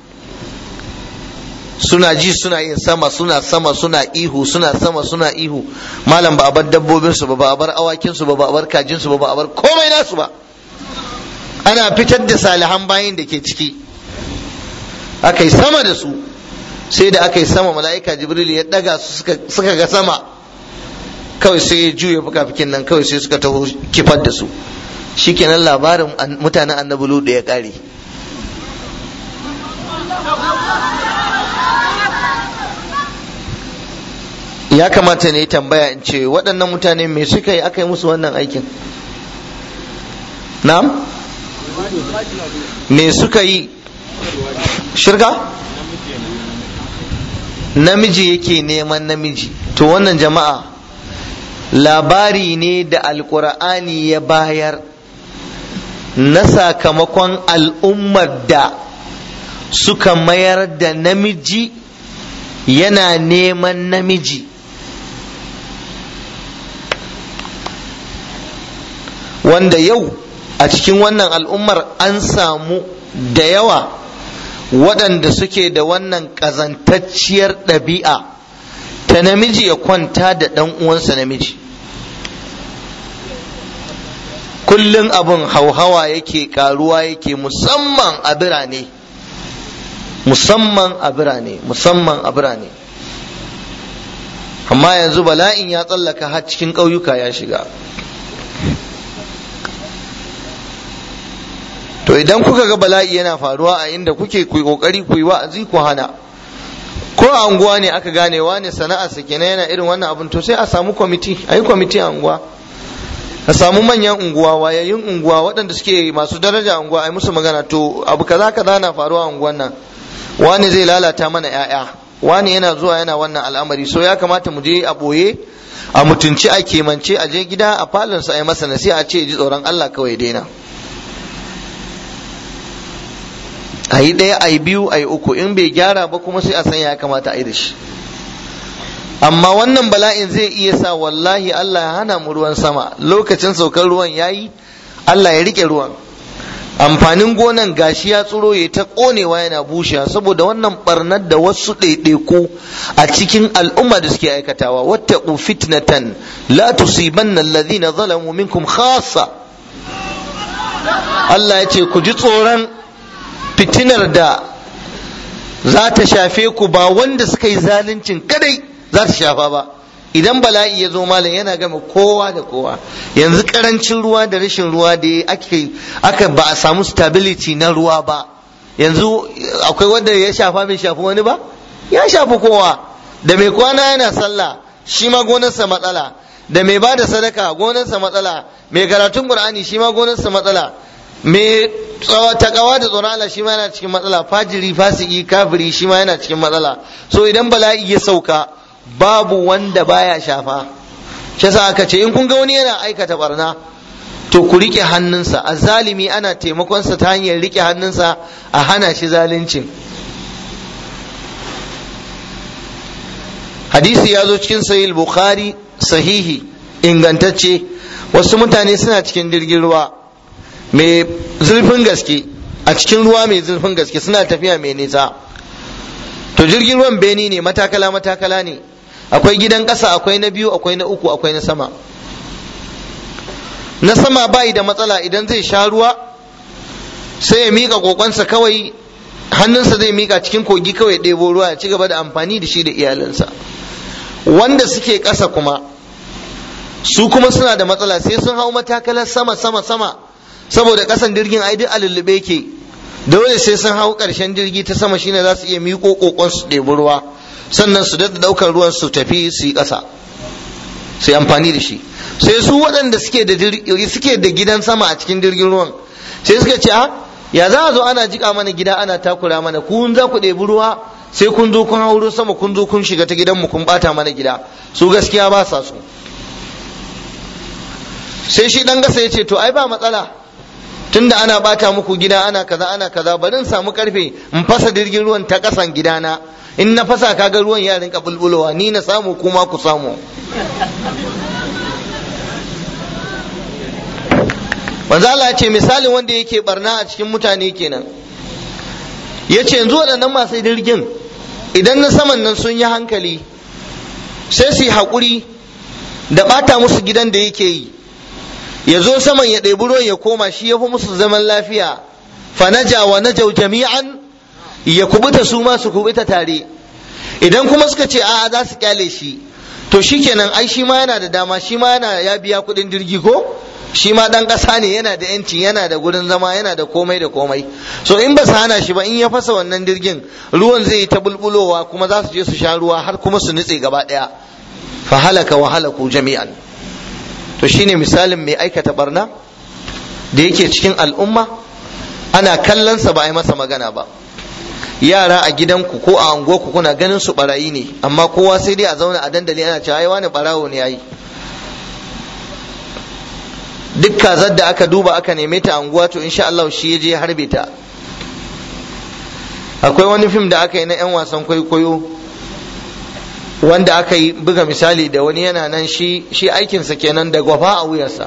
suna ji suna yin sama suna sama suna ihu suna sama suna ihu malam ba a bar dabbobin su ba ba a bar awakin su ba ba a bar kajin su ba ba a bar komai nasu ba ana fitar da salihan bayin da ke ciki aka yi sama da su sai da aka yi sama mala'ika jibril ya daga su suka ga sama kawai sai ya juya fuka-fikin nan kawai sai suka taho kifar da su shikenan labarin mutanen annabi ludu ya kare ya kamata ne tambaya in ce waɗannan mutane me suka yi aka yi musu wannan aikin na'am me suka yi shirka namiji yake neman namiji to wannan jama'a labari ne da alkur'ani ya bayar na sakamakon al'ummar da suka mayar da namiji yana neman namiji wanda yau a cikin wannan al'ummar an samu da yawa waɗanda suke da wannan ƙazantacciyar ɗabi'a ta namiji ya kwanta da ɗan uwansa namiji kullum abin hauhawa yake ƙaruwa yake musamman a birane musamman a birane musamman a birane amma yanzu bala'in ya tsallaka har cikin ƙauyuka ya shiga to idan kuka ga bala'i yana faruwa a inda kuke ku kokari ku yi wa'azi ku hana ko a unguwa ne aka gane wane sana'a sa kenan yana irin wannan abin to sai a samu kwamiti a yi kwamiti a unguwa a samu manyan unguwa wayayyun unguwa waɗanda suke masu daraja a unguwa a yi musu magana to abu kaza kaza na faruwa a unguwan nan wane zai lalata mana 'ya'ya wane yana zuwa yana wannan al'amari so ya kamata mu je a ɓoye a mutunci a kemance a je gida a falonsa a yi masa nasiha a ce ji tsoron Allah kawai daina a yi ɗaya a yi biyu a yi uku in bai gyara ba kuma sai a san ya kamata a yi da shi amma wannan bala'in zai iya sa wallahi Allah ya hana mu ruwan sama lokacin saukar ruwan yayi Allah ya rike ruwan amfanin gonan gashi ya tsiro ya ta konewa yana bushewa saboda wannan barnar da wasu ɗaiɗaiku a cikin al'umma da suke aikatawa wattaqu fitnatan la tusibanna alladhina zalamu minkum khassa Allah ya ce ku ji tsoron fitinar da za ta shafe ku ba wanda suka yi zaluncin kadai za ta shafa ba idan bala'i ya zo malam yana gama kowa da kowa yanzu karancin ruwa da rashin ruwa da ake aka ba a samu stability na ruwa ba yanzu akwai wanda ya shafa bai shafi wani ba ya shafi kowa da mai kwana yana sallah shi ma gonarsa matsala da mai bada sadaka gonarsa matsala mai karatun qur'ani shi ma gonarsa matsala mai takawa da tsoron Allah shi ma yana cikin matsala fajiri fasiki kafiri shi ma yana cikin matsala so idan bala'i ya sauka babu wanda baya shafa shi yasa aka ce in kun ga wani yana aikata barna to ku rike hannunsa azzalimi ana taimakonsa ta hanyar rike hannunsa a hana shi zaluncin hadisi ya zo cikin sahih bukhari sahihi ingantacce wasu mutane suna cikin jirgin ruwa mai zurfin gaske a cikin ruwa mai zurfin gaske suna tafiya mai nisa to jirgin ruwan beni ne matakala matakala ne akwai gidan ƙasa akwai na biyu akwai na uku akwai na sama na sama bayi da matsala idan zai sha ruwa sai ya mika kokonsa kawai hannunsa zai mika cikin kogi kawai ɗebo ruwa ya ci gaba da amfani da shi da iyalinsa wanda suke ƙasa kuma su kuma suna da matsala sai sun hau matakalar sama sama sama saboda ƙasan jirgin ai duk a lullube ke dole sai sun hau ƙarshen jirgi ta sama shine za su iya miƙo kokon su ɗebi ruwa sannan su daɗa ɗaukar ruwan su tafi su yi ƙasa su yi amfani da shi sai su waɗanda suke da suke da gidan sama a cikin jirgin ruwan sai suka ce a ya za a zo ana jika mana gida ana takura mana kun za ku ɗebi ruwa sai kun zo kun hauro sama kun zo kun shiga ta gidanmu kun bata mana gida su gaskiya ba sa so sai shi dan gasa ya ce to ai ba matsala tunda ana bata muku gida ana kaza ana kaza bari in samu karfe in fasa jirgin ruwan ta kasan gidana in na fasa kaga ruwan ya rinka bulbulowa ni na samu kuma ku samu manzo Allah ya ce misalin wanda yake barna a cikin mutane kenan ya ce yanzu waɗannan masu jirgin idan na saman nan sun yi hankali sai su yi haƙuri da ɓata musu gidan da yake yi ya zo saman ya ɗebi ruwan ya koma shi ya fi musu zaman lafiya fanaja wa najau jami'an ya kubuta su ma su kubuta tare idan kuma suka ce a'a za su kyale shi to shikenan ai shi ma yana da dama shi ma yana ya biya kuɗin jirgi ko shi ma dan ƙasa ne yana da yanci yana da gurin zama yana da komai da komai so in ba su hana shi ba in ya fasa wannan jirgin ruwan zai yi ta bulbulowa kuma za su je su sha ruwa har kuma su nutse gaba ɗaya fa halaka wa halaku jami'an to shine misalin mai aikata barna da yake cikin al'umma ana kallonsa ba a yi masa magana ba yara a gidanku ko a unguwarku kuna ganin su barayi ne amma kowa sai dai a zauna a dandali ana cewa ai wani barawo ne yayi duk kazar da aka duba aka neme ta anguwa to insha Allah shi ya je harbe ta akwai wani fim da aka yi na 'yan wasan kwaikwayo wanda aka yi buga misali da wani yana nan shi shi aikinsa kenan da gwafa a wuyarsa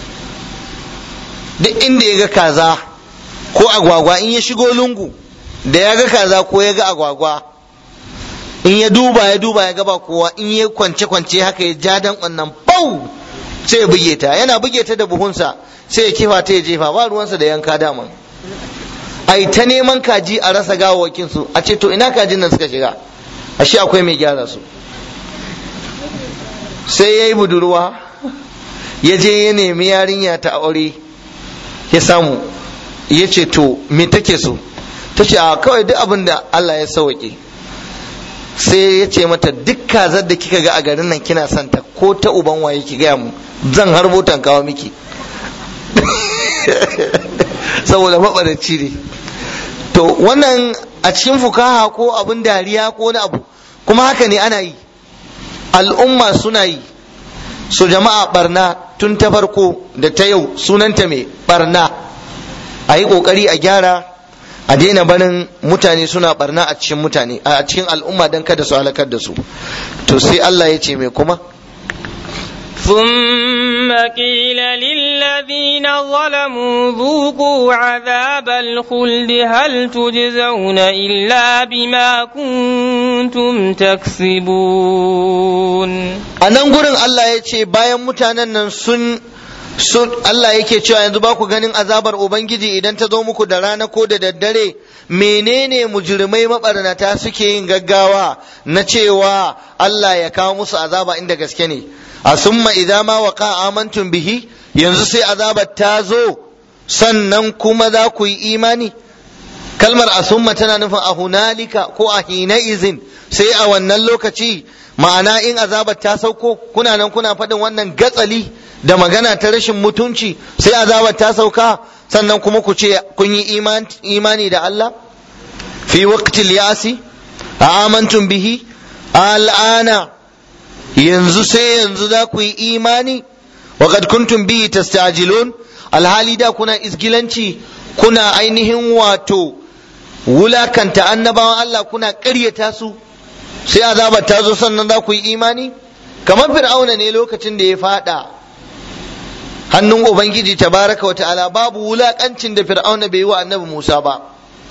duk inda ya ga kaza ko agwagwa in ya shigo lungu da ya ga kaza ko ya ga agwagwa in ya duba ya duba ya gaba kowa in ya kwance kwance haka ya ja dan wannan bau sai ya buge ta yana buge ta da buhunsa sai ya kifa ta ya jefa ba ruwansa da yanka daman ai ta neman kaji a rasa gawawakin su a ce to ina kajin nan suka shiga ashe akwai mai gyara su sai ya yi budurwa ya je ya nemi yarinya ta aure ya samu ya ce to me take so ta ce a kawai duk abin da Allah ya sauke sai ya ce mata duk kazar da kika ga a garin nan kina santa ko ta uban waye ki gaya mu zan harbo kawo miki saboda maɓaraci ne to wannan a cikin fukaha ko abin dariya ko wani abu kuma haka ne ana yi al'umma suna yi so jama'a barna tun ta farko da ta yau sunanta mai barna a yi ƙoƙari a gyara a daina barin mutane suna barna a cikin mutane a cikin al'umma don kada su halakar da su to sai Allah ya ce mai kuma ثم قيل للذين ظلموا ذوقوا عذاب الخلد هل تجزون إلا بما كنتم تكسبون a nan gurin Allah ya ce bayan mutanen nan sun sun Allah yake cewa yanzu ba ku ganin azabar Ubangiji idan ta zo muku da rana ko da daddare menene mujrimai mabarnata suke yin gaggawa na cewa Allah ya kawo musu azaba inda gaske ne a summa idza ma waqa amantum bihi yanzu sai azabar ta zo sannan kuma za ku yi imani kalmar asumma tana nufin a hunalika ko a hina izin sai a wannan lokaci ma'ana in azabar ta sauko kuna nan kuna faɗin wannan gatsali da magana ta rashin mutunci sai azabar ta sauka sannan kuma ku ce kun yi imani da Allah fi waqtil yasi a amantum bihi al'ana yanzu sai yanzu za ku yi imani wa qad kuntum bihi tasta'jilun alhali da kuna isgilanci kuna ainihin wato wulakanta annabawan Allah kuna ƙaryata su sai azabar ta zo sannan za ku yi imani kamar fir'auna ne lokacin da ya fada hannun ubangiji tabaraka wa ta'ala babu wulakancin da fir'auna bai yi wa annabi Musa ba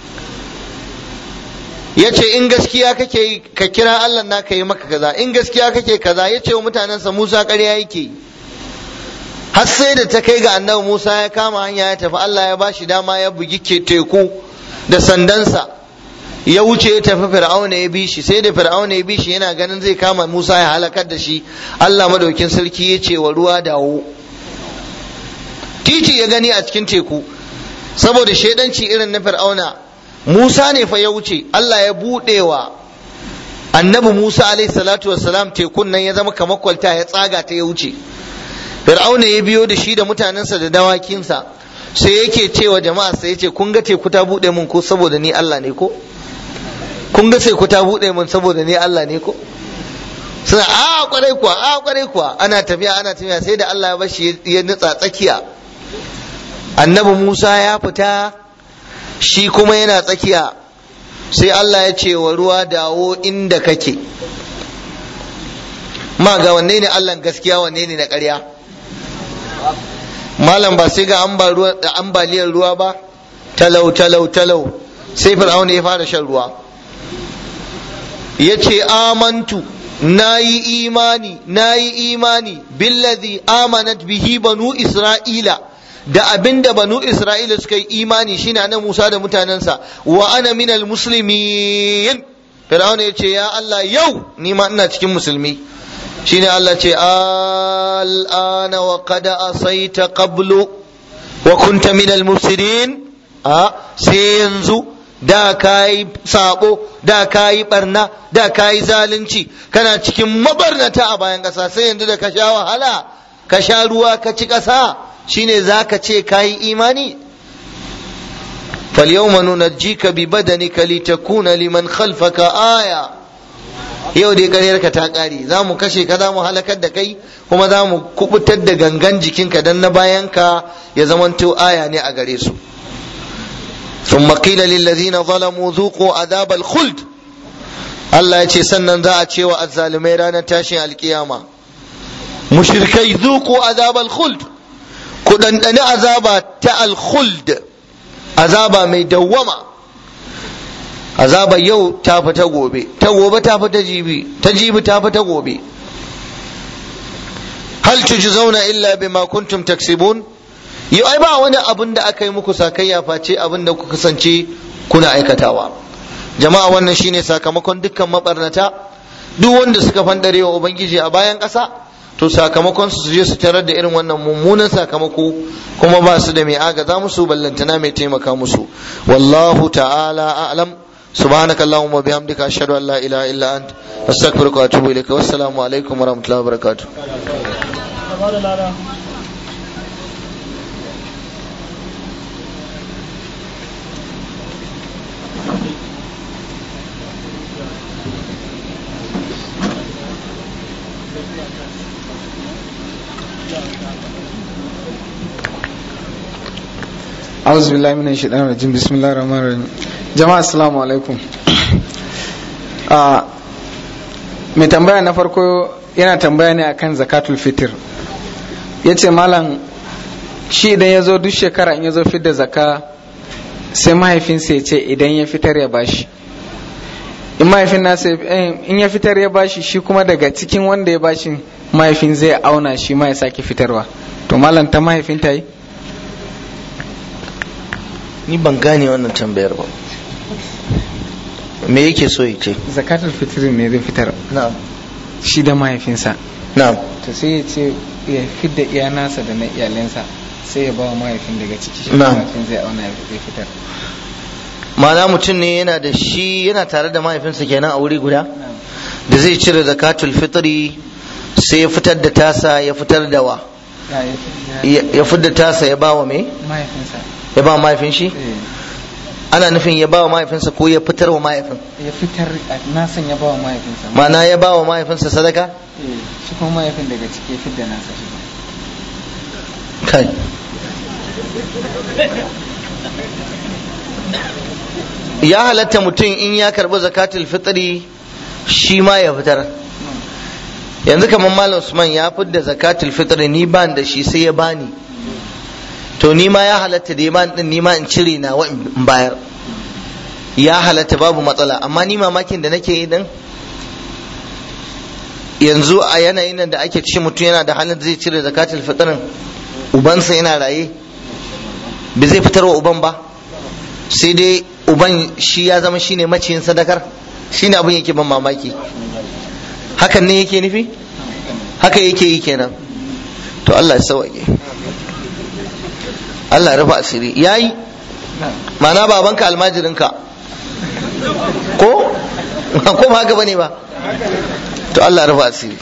ya ce in gaskiya kake ka kira Allah na ka yi maka kaza in gaskiya kake kaza ya ce wa mutanensa Musa ƙarya yake har sai da ta kai ga annabi Musa ya kama hanya ya tafi Allah ya bashi dama ya bugi ke teku da sandansa ya wuce ya tafi fir'auna ya bi shi sai da fir'auna ya bi shi yana ganin zai kama Musa ya halakar da shi Allah madaukin sarki ya ce wa ruwa dawo titi ya gani a cikin teku saboda shaidanci irin na fir'auna Musa ne fa ya wuce Allah ya buɗewa annabi Musa alaihi salatu wassalam tekun nan ya zama kamar kwalta ya tsaga ta ya wuce fir'auna ya biyo da shi da mutanensa da dawakinsa sai yake cewa jama'a sai yace kun ga teku ta buɗe mun ko saboda ni Allah ne ko kun ga teku ta buɗe mun saboda ni Allah ne ko suna a kwarai kuwa a kwarai kuwa ana tafiya ana tafiya sai da Allah ya bashi ya nutsa tsakiya annabi Musa ya fita shi kuma yana tsakiya sai Allah ya ce wa ruwa dawo inda kake ma ga wanne ne Allah gaskiya wanne ne na ƙarya malam ba sai ga ambaliyar ruwa ba talau talau talau sai fir'auna ya fara shan ruwa ya ce amantu na yi imani na yi imani billazi amanat bihi banu isra'ila da abinda banu isra'ila suka yi imani shine na musa da mutanensa wa ana minal muslimin fir'auna ya ce ya allah yau ni ma ina cikin musulmi shine allah ce al'ana wa qad asaita qablu wa kunta minal mufsidin a sai yanzu da ka yi sabo da ka yi barna da ka yi zalunci kana cikin mabarnata a bayan ƙasa sai yanzu da ka sha wahala ka sha ruwa ka ci ƙasa shine za ka ce ka yi imani فاليوم ننجيك ببدنك لتكون liman خلفك aya. yau dai ƙaryarka ta ƙare za mu kashe ka za mu halakar da kai kuma za mu kubutar da gangan jikinka don na bayanka ya zamanto aya ne a gare su ثم قيل للذين ظلموا ذوقوا عذاب الخلد Allah ya ce sannan za a ce wa azzalumai ranar tashin alkiyama mushrikai zuku azabal khuld ku ɗanɗani azaba ta alkhuld azaba mai dawwama azaba yau ta fi ta gobe ta gobe ta fi ta jibi ta jibi ta fi ta gobe hal tujzauna illa bima kuntum taksibun yau ai ba wani abin da aka yi muku sakayya face abin da kuka kasance kuna aikatawa jama'a wannan shine sakamakon dukkan mabarnata duk wanda suka fandare wa ubangiji a bayan ƙasa to sakamakon su je su tarar da irin wannan mummunan sakamako kuma ba su da mai agaza musu ballantana mai taimaka musu wallahu ta'ala a'lam سبحانك اللهم وبحمدك أشهد أن لا إله إلا أنت أستغفرك وأتوب إليك والسلام عليكم ورحمة الله وبركاته أعوذ بالله من الشيطان الرجيم بسم الله الرحمن الرحيم جماعة السلام عليكم mai tambaya na farko yana tambaya ne akan zakatul fitr ya ce malam shi idan ya zo duk shekara in ya zo fitar da zaka sai mahaifinsa ya ce idan ya fitar ya bashi in mahaifin nasa in ya fitar ya bashi shi kuma daga cikin wanda ya bashi mahaifin zai auna shi ma ya sake fitarwa to malam ta mahaifin ta yi ni ban gane wannan tambayar ba me yake so ya ce zakatul fitr ne zai fitar na'am shi da mahaifinsa na'am to sai ya ce ya fidda iya nasa da na iyalinsa sai ya ba wa mahaifin daga ciki shi Na'am. mahaifin zai auna ya fitar ma'ana mutum ne yana da shi yana tare da mahaifinsa kenan a wuri guda da zai cire zakatul fitri sai ya fitar da tasa ya fitar da wa Ya- ya fidda ya ya fitar da tasa ya ba wa me mahaifinsa ya ba wa mahaifin shi eh, ana nufin ya ba wa mahaifinsa ko ya fitar wa mahaifin ya fitar a nasan ya ba wa mahaifinsa ma'ana ya ba wa mahaifinsa sadaka Eh, shi kuma mahaifin daga ciki ya fidda nasa shi kai ya halatta mutum in ya karbi zakatul fitri shi ma ya fitar yanzu kamar malam usman ya fidda zakatul fitri ni ban da shi sai ya bani to ni ma ya halatta da ya bani din ni ma in cire na wa in bayar ya halatta babu matsala amma ni mamakin da nake yi din yanzu a yanayin nan da ake ci mutum yana da halin da zai cire zakatul fitrin ubansa yana raye ba zai fitar wa uban ba sai dai uban shi ya zama shine maciyin sadakar shine abin yake ban mamaki hakan ne yake nufi haka yake yi kenan to Allah ya sauke Allah ya rufa asiri yayi ma'ana babanka almajirinka ko ko ba haka bane ba to Allah ya rufa asiri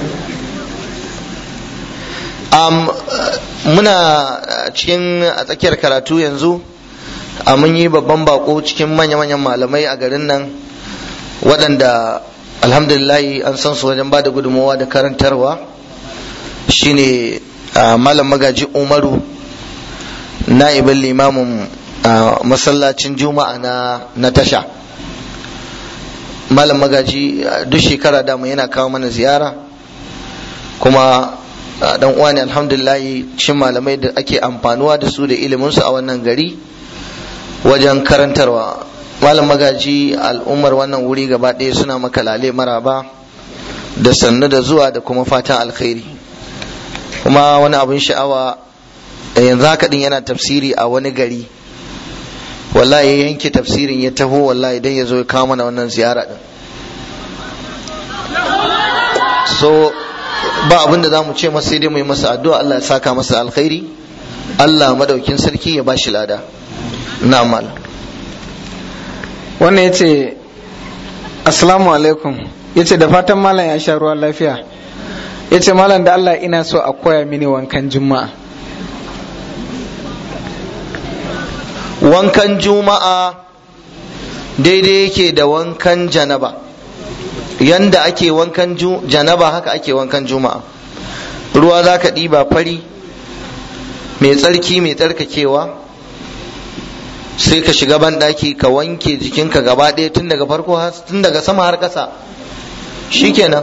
um, muna cikin a tsakiyar karatu yanzu a mun yi babban bako cikin manya-manyan malamai a garin nan waɗanda alhamdulillahi an san su wajen ba da gudunmawa da karantarwa shine malam magaji umaru na'ibin limamin masallacin juma'a na tasha malam magaji duk shekara dama yana kawo mana ziyara kuma dan uwa ne alhamdulillahi cin malamai da ake amfanuwa da su da iliminsu a wannan gari wajen karantarwa malam magaji al'ummar wannan wuri gaba ɗaya suna maka lale maraba da sannu da zuwa da kuma fatan alkhairi kuma wani abin sha'awa yanzu haka din yana tafsiri a wani gari wallahi ya yanke tafsirin ya taho wallahi dan ya zo ya kawo mana wannan ziyara din so ba abin da za mu ce masa sai dai mu yi masa addu'a Allah ya saka masa alkhairi Allah madaukin sarki ya bashi lada na malam wannan ya ce assalamu alaikum ya ce da fatan malam ya sha ruwa lafiya ya ce malam da Allah ina so a koya mini wankan juma'a wankan juma'a daidai yake da wankan janaba yanda ake wankan janaba haka ake wankan juma'a ruwa za ka ɗiba fari mai tsarki mai tsarkakewa sai ka shiga banɗaki ka wanke jikinka gaba ɗaya tun daga farko tun daga sama har ƙasa shikenan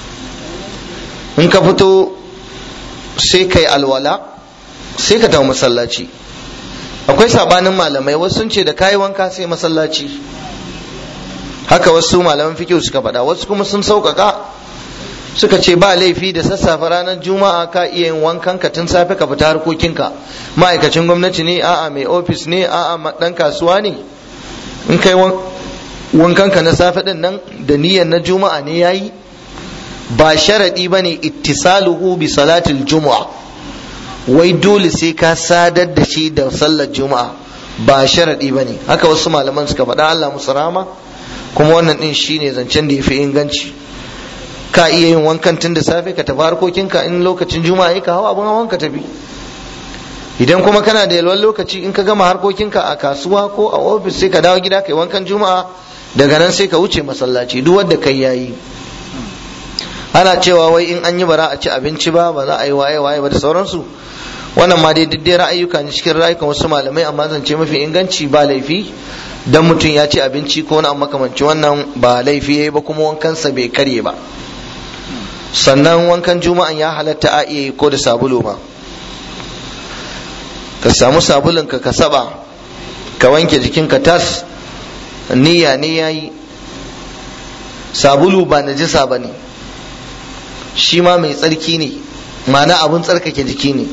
in ka fito sai ka yi alwala sai ka tafi masallaci akwai sabanin malamai wasu sun ce da kayi wanka sai masallaci haka wasu malaman fikihu suka faɗa wasu kuma sun sauƙaƙa suka ce ba laifi da sassafe ranar juma'a ka iya yin wankan ka tun safe ka fita harkokinka ma'aikacin gwamnati ne a'a mai ofis ne a'a dan kasuwa ne in kai wankan ka na safe din nan da niyyar na juma'a ne yayi ba sharadi bane ittisaluhu bi salatil juma'a wai dole sai ka sadar da shi da sallar juma'a ba sharadi bane haka wasu malaman suka faɗa Allah musu rama kuma wannan din shine zancen da yafi inganci ka iya yin wankan tun da safe ka tafi harkokinka in lokacin juma'a ka hawa abin hawan ka tafi idan kuma kana da yalwan lokaci in ka gama harkokinka a kasuwa ko a ofis sai ka dawo gida kai wankan juma'a daga nan sai ka wuce masallaci duk wanda kai yayi ana cewa wai in an yi bara a ci abinci ba ba za a yi waye waye ba da sauransu wannan ma dai duk dai ra'ayyuka ne cikin ra'ayukan wasu malamai amma zance mafi inganci ba laifi dan mutum ya ci abinci ko wani abu makamanci wannan ba laifi yayi ba kuma wankansa bai karye ba sannan wankan juma'an ya halatta a iya yi ko da sabulu ma ka samu sabulun ka ka saba ka wanke jikinka tas niyya ne yayi sabulu ba najisa ba ne shi ma mai tsarki ne ma'ana abun tsarkake jiki ne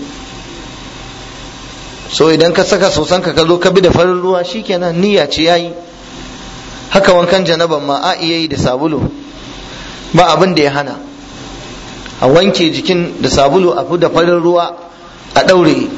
so idan ka saka sosan ka zo ka bi da farin ruwa shikenan niyya ce yayi haka wankan janaban ma a iya yi da sabulu ba abin da ya hana a wanke jikin da sabulu a fi da farin ruwa a ɗaure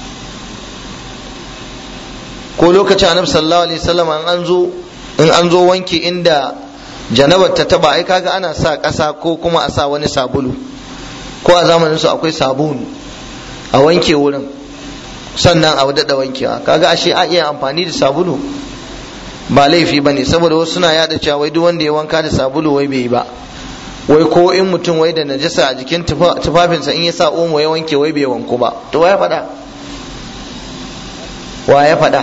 ko lokacin annabi sallallahu alaihi wasallam in an zo in an zo wanke inda janabar ta taba ai kaga ana sa ƙasa ko kuma a sa wani sabulu ko a zamanin su akwai sabulu a wanke wurin sannan a daɗa wankewa kaga ashe a iya amfani da sabulu ba laifi ba ne saboda wasu suna yada cewa wai duk wanda ya wanka da sabulu wai bai yi ba wai ko in mutum wai da najasa a jikin tufafinsa in ya sa omo ya wanke wai bai wanku ba to wa ya faɗa wa ya faɗa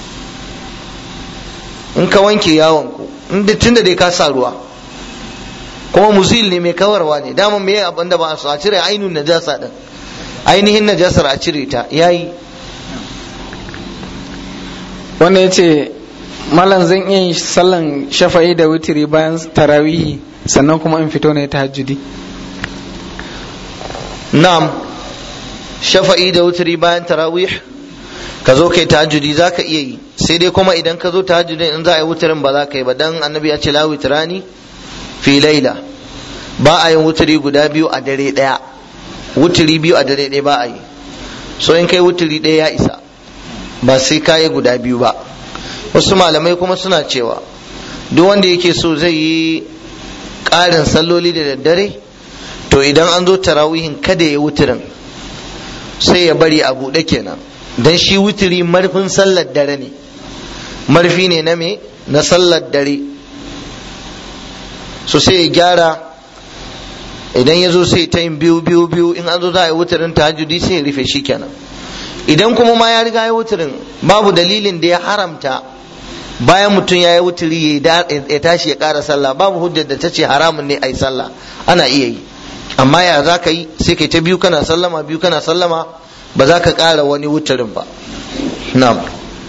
in ka wanke ya wanku tun da dai ka sa ruwa kuma muzil ne mai kawarwa ne dama me abin da ba a so a cire ainihin najasa din ainihin najasar a cire ta yayi wannan ya ce malam zan iya yin sallan shafa'i da witiri bayan tarawihi sannan kuma in fito ne ta hajjudi na'am shafa'i da wuturi bayan tarawih ka zo kai tahajjudi za ka iya yi sai dai kuma idan ka zo tahajjudin in za a yi wuturin ba za ka yi ba dan annabi ya ce la witrani fi laila ba a yin wuturi guda biyu a dare daya wuturi biyu a dare daya ba a yi so in kai wuturi daya ya isa ba sai ka yi guda biyu ba wasu malamai kuma suna cewa duk wanda yake so zai yi ƙarin salloli da daddare to idan an zo tarawihin kada ya wuturin sai ya bari a buɗe kenan don shi wuturi marfin sallar dare ne marfi ne na me na sallar dare so sai ya gyara idan ya zo sai ta yin biyu biyu biyu in an zo za a yi wuturin tahajjudi sai ya rufe shi kenan idan kuma ma ya riga ya wuturin babu dalilin da ya haramta bayan mutum ya yi wuturi ya tashi ya ƙara sallah babu hujjar da ta ce haramun ne a yi sallah ana iya yi amma ya za ka yi sai kai ta biyu kana sallama biyu kana sallama ba za ka ƙara wani wuturin ba na'am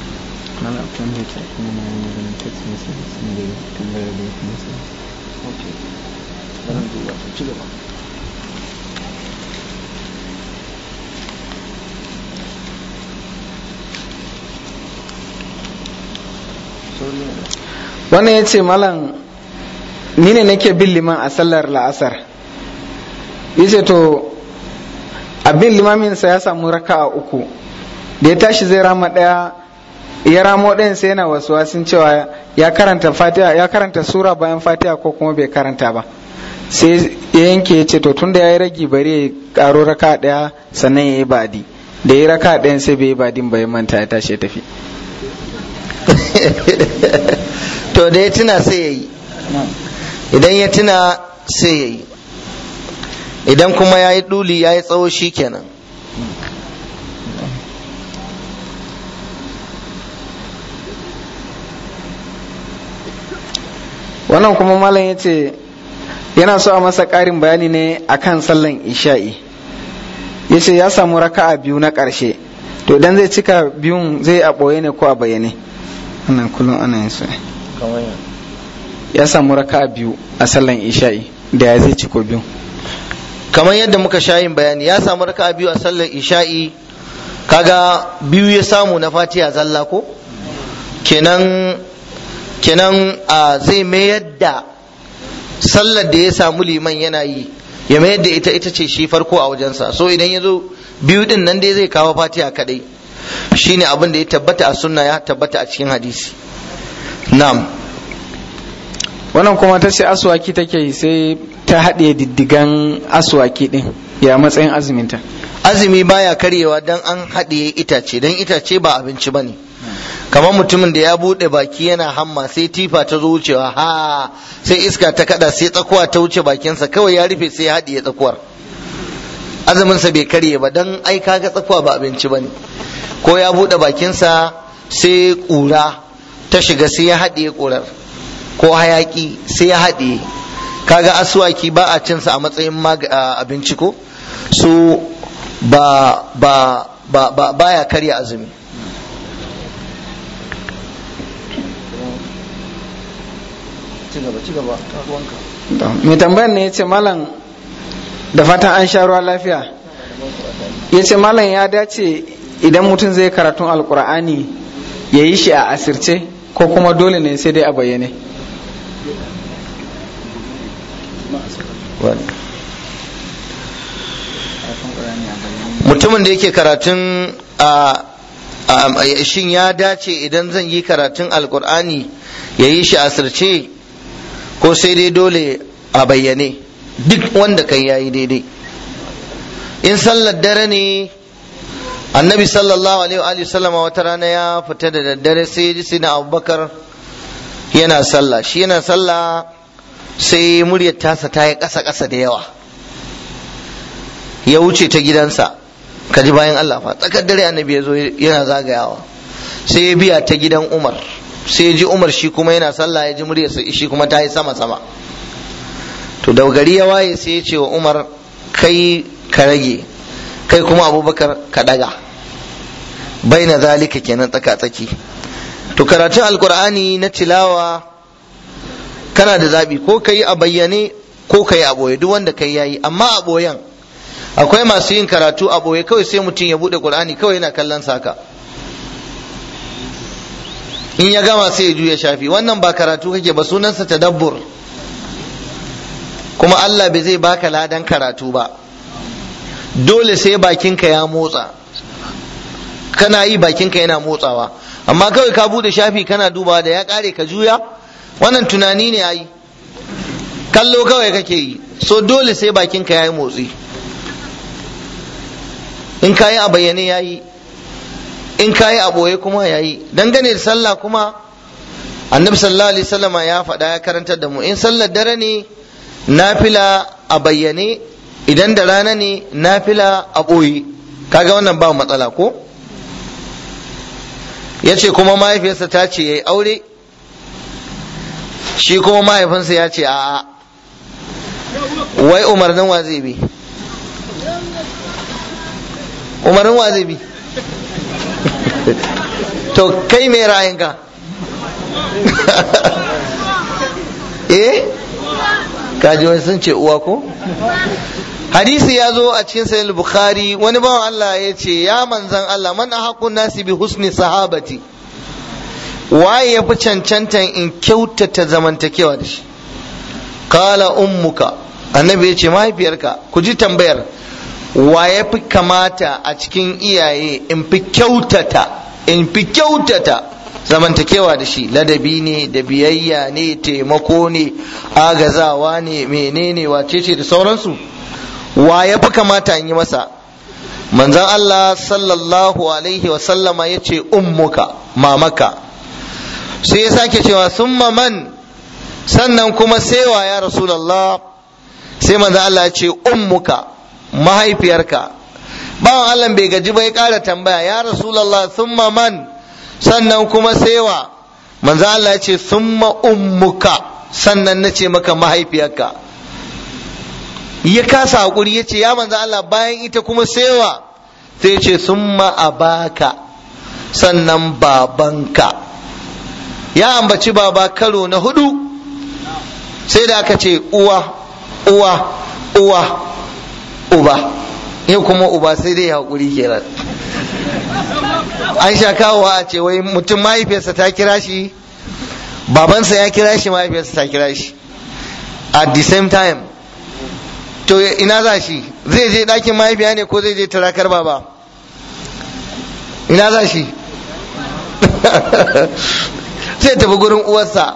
wannan ya ce malam ni ne nake bin liman a sallar la'asar ya ce to abin limaminsa ya samu raka a uku da ya tashi zai rama ɗaya ya ramo ɗayan sai yana wasu wasin cewa ya karanta fatiha ya karanta sura bayan fatiha ko kuma bai karanta ba sai ya yanke ya ce to tunda ya yi ragi bari ya karo raka ɗaya sannan ya yi badi da ya yi raka ɗayan sai bai yi badin bai manta ya tashi ya tafi to da ya tuna sai ya yi idan ya tuna sai ya yi idan kuma ya yi ɗuli ya yi tsawo shi kenan wannan kuma malam ya ce yana so a masa ƙarin bayani ne akan sallan isha'i ya ce ya samu raka'a biyu na ƙarshe to idan zai cika biyun zai a ɓoye ne ko a bayyane wannan kullum ana yin su ya samu raka'a biyu a sallan isha'i da ya zai ciko biyu kamar yadda muka sha yin bayani ya samu raka'a biyu a sallar isha'i kaga biyu ya samu na fatiha zalla ko kenan kenan a zai mayar da sallar da ya samu liman yana yi ya mayar da ita ita ce shi farko a wajensa so idan ya zo biyu din nan dai zai kawo fatiha kadai shine abin da ya tabbata a sunna ya tabbata a cikin hadisi na'am wannan kuma ta ce aswaki take yi sai ta haɗe diddigan aswaki ɗin ya matsayin azuminta azumi baya karyewa dan an haɗiye itace dan itace ba abinci bane kamar mutumin da ya buɗe baki yana hamma sai tifa ta zo wucewa ha sai iska ta kada sai tsakuwa ta wuce bakinsa kawai ya rufe sai ya haɗiye tsakuwar azuminsa bai karye ba dan ai kaga tsakuwa ba abinci bane ko ya buɗe bakinsa sai ƙura ta shiga sai ya haɗiye ƙurar ko hayaki sai ya haɗiye kaga asuwaki ba a cinsa a matsayin abinci ko su ba ba ba ba baya karya azumi mai tambayar ne ya ce malam da fatan an sha ruwa lafiya ya ce malam ya dace idan mutum zai karatun alkur'ani ya yi shi a asirce ko kuma dole ne sai dai a bayyane mutumin da yake karatun a shin ya dace idan zan yi karatun alkur'ani ya yi shi asirce ko sai dai dole a bayyane duk wanda kai yayi daidai in sallar dare ne annabi sallallahu alaihi wa sallama wata rana ya fita da daddare sai ji na abubakar yana sallah shi yana sallah sai muryar tasa ta yi ƙasa ƙasa da yawa ya wuce ta gidansa ka ji bayan Allah fa tsakar dare annabi ya zo yana zagayawa sai ya biya ta gidan Umar sai ya ji Umar shi kuma yana sallah ya ji muryarsa shi kuma ta yi sama sama to da gari ya waye sai ya ce wa Umar kai ka rage kai kuma Abubakar ka daga baina zalika kenan tsaka tsaki to karatun alkur'ani na tilawa kana da zabi ko ka yi a bayyane ko ka yi a boye duk wanda kai yayi amma a boyen akwai masu yin karatu a boye kawai sai mutum ya bude qur'ani kawai yana kallon saka in ya gama sai ya juya shafi wannan ba karatu kake ba sunansa tadabbur kuma Allah bai zai baka ladan karatu ba dole sai bakinka ya motsa kana yi bakinka yana motsawa amma kawai ka bude shafi kana dubawa da ya kare ka juya wannan tunani ne ayi kallo kawai kake yi so dole sai bakinka ya yi motsi in ka yi a bayyane ya yi in ka yi a ɓoye kuma ya yi dangane da sallah kuma annabi sallallahu alaihi wasallama ya faɗa ya karantar da mu in sallar dare ne nafila a bayyane idan da rana ne nafila a ɓoye kaga wannan ba matsala ko ya ce kuma mahaifiyarsa ta ce ya yi aure shi kuma mahaifinsa ya ce a'a wai umarnin wa zai bi umarnin wa zai bi to kai mai ra'ayinka eh kaji wani sun ce uwa ko hadisi ya zo a cikin sahih bukhari wani bawan Allah ya ce ya manzan Allah man ahaqun nasi bi husni sahabati waye ya fi cancantan in kyautata zamantakewa da shi kala ummuka annabi ya ce mahaifiyarka ku ji tambayar wa ya fi kamata a cikin iyaye in fi kyautata in fi kyautata zamantakewa da shi ladabi ne da biyayya ne taimako ne agazawa ne menene wace ce da sauransu wa ya fi kamata in yi masa manzan Allah sallallahu alaihi wasallama ya ce ummuka mamaka sai ya sake cewa summa man sannan kuma sewa ya rasulallah sai manzan Allah ya ce ummuka mahaifiyarka bawan Allah bai gaji bai ƙara tambaya ya rasulallah summa man sannan kuma sewa manzo Allah ya ce summa ummuka sannan na ce maka mahaifiyarka ya kasa hakuri ya ce ya manzo Allah bayan ita kuma sewa sai ce summa abaka sannan babanka ya ambaci baba karo na hudu sai da aka ce uwa uwa uwa uba yau kuma uba sai dai haƙuri kenan an sha kawowa a ce wai mutum mahaifiyarsa ta kira shi babansa ya kira shi mahaifiyarsa ta kira shi at the same time to ina za shi zai je ɗakin mahaifiya ne ko zai je tarakar baba ina za shi sai tafi gurin uwarsa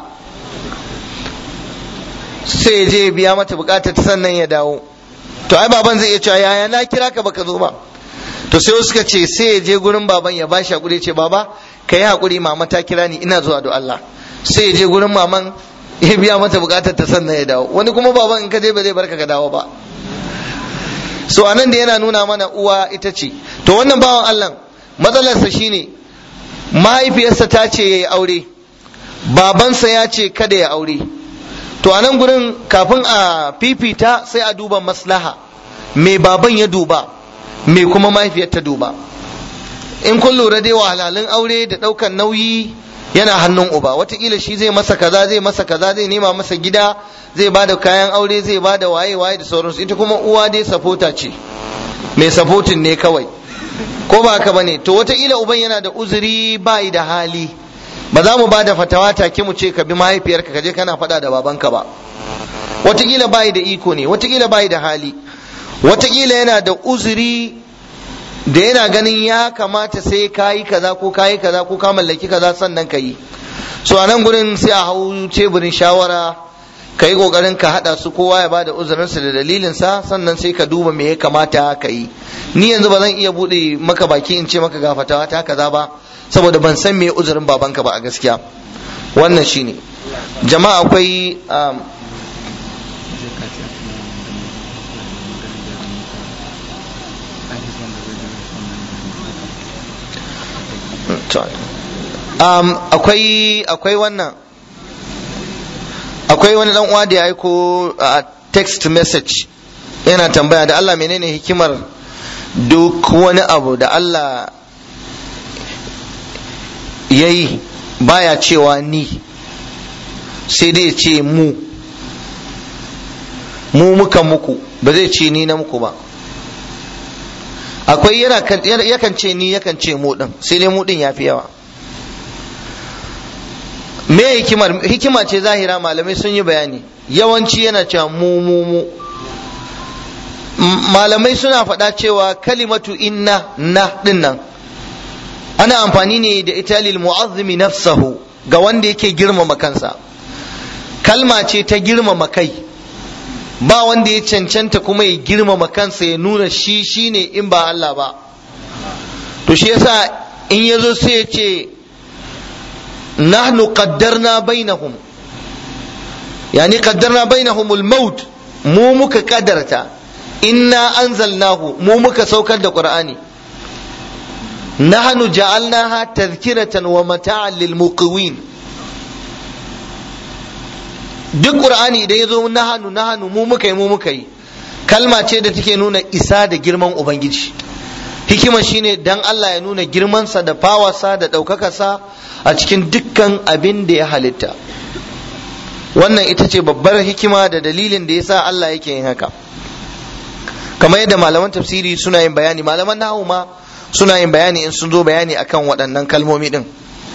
sai je biya mata bukatar ta sannan ya dawo to ai baban zai iya cewa yaya na kira ka baka zo ba to sai suka ce sai ya je gurin baban ya bashi hakuri ce baba ka yi hakuri mama ta kira ni ina zuwa da Allah sai ya je gurin maman ya biya mata bukatar ta sannan ya dawo wani kuma baban in ka je ba zai barka ka dawo ba so anan da yana nuna mana uwa ita ce to wannan bawan Allah matsalarsa shine mahaifiyarsa ta ce ya yi aure babansa ya ce kada ya aure to a nan gurin kafin a fifita sai a duba maslaha me baban ya duba me kuma mahaifiyar ta duba in kun lura dai wahalhalun aure da ɗaukan nauyi yana hannun uba watakila shi zai masa kaza zai masa kaza zai nema masa gida zai ba da kayan aure zai ba da waye waye da sauransu ita kuma uwa dai sapota ce mai sapotin ne kawai ko ba haka bane to watakila uban yana da uzuri bai da hali ba za mu ba da fatawa take mu ce ka bi mahaifiyarka ka je kana faɗa da babanka ba watakila bai da iko ne watakila bai da hali watakila yana da uzuri da yana ganin ya kamata sai ka yi kaza ko ka yi kaza ko ka mallaki kaza sannan ka yi so a nan gurin sai a hau teburin shawara ka yi kokarin ka haɗa su kowa ya bada uzurinsa da dalilinsa sannan sai ka duba me ya kamata ka yi ni yanzu ba zan iya buɗe maka baki in ce maka ga fatawa ta kaza ba saboda ban san me uzurin babanka ba a gaskiya wannan shine jama'a akwai um, akwai akwai wannan akwai wani dan uwa da ya aiko a text message yana tambaya da Allah menene hikimar duk wani abu da Allah ya yi baya cewa ni sai dai ce mu mu muka muku ba zai ce ni na muku ba akwai yana yakan ce ni yakan ce mu din sai dai mu din yafi yawa me hikimar hikima ce zahira malamai sun yi bayani yawanci yana cewa mu mu mu malamai suna faɗa cewa kalimatu inna na din nan ana amfani ne da ita lil mu'azzimi nafsahu ga wanda yake girmama kansa kalma ce ta girmama kai ba wanda ya cancanta kuma ya girmama kansa ya nuna shi shine in ba Allah ba to shi yasa in ya zo sai ya ce nahnu qaddarna bainahum yani qaddarna bainahum al-maut mu muka kadarta inna anzalnahu mu muka saukar da qur'ani nahnu ja'alnaha tadhkiratan wa mata'an lil muqwin duk qur'ani idan ya zo nahanu nahanu mu muka yi mu muka yi kalma ce da take nuna isa da girman ubangiji hikima shine dan Allah ya nuna girmansa da fawarsa da ɗaukakarsa a cikin dukkan abin da ya halitta wannan ita ce babbar hikima da dalilin da yasa Allah yake yin haka kamar yadda malaman tafsiri suna yin bayani malaman nahu ma suna yin bayani in sun zo bayani akan waɗannan kalmomi din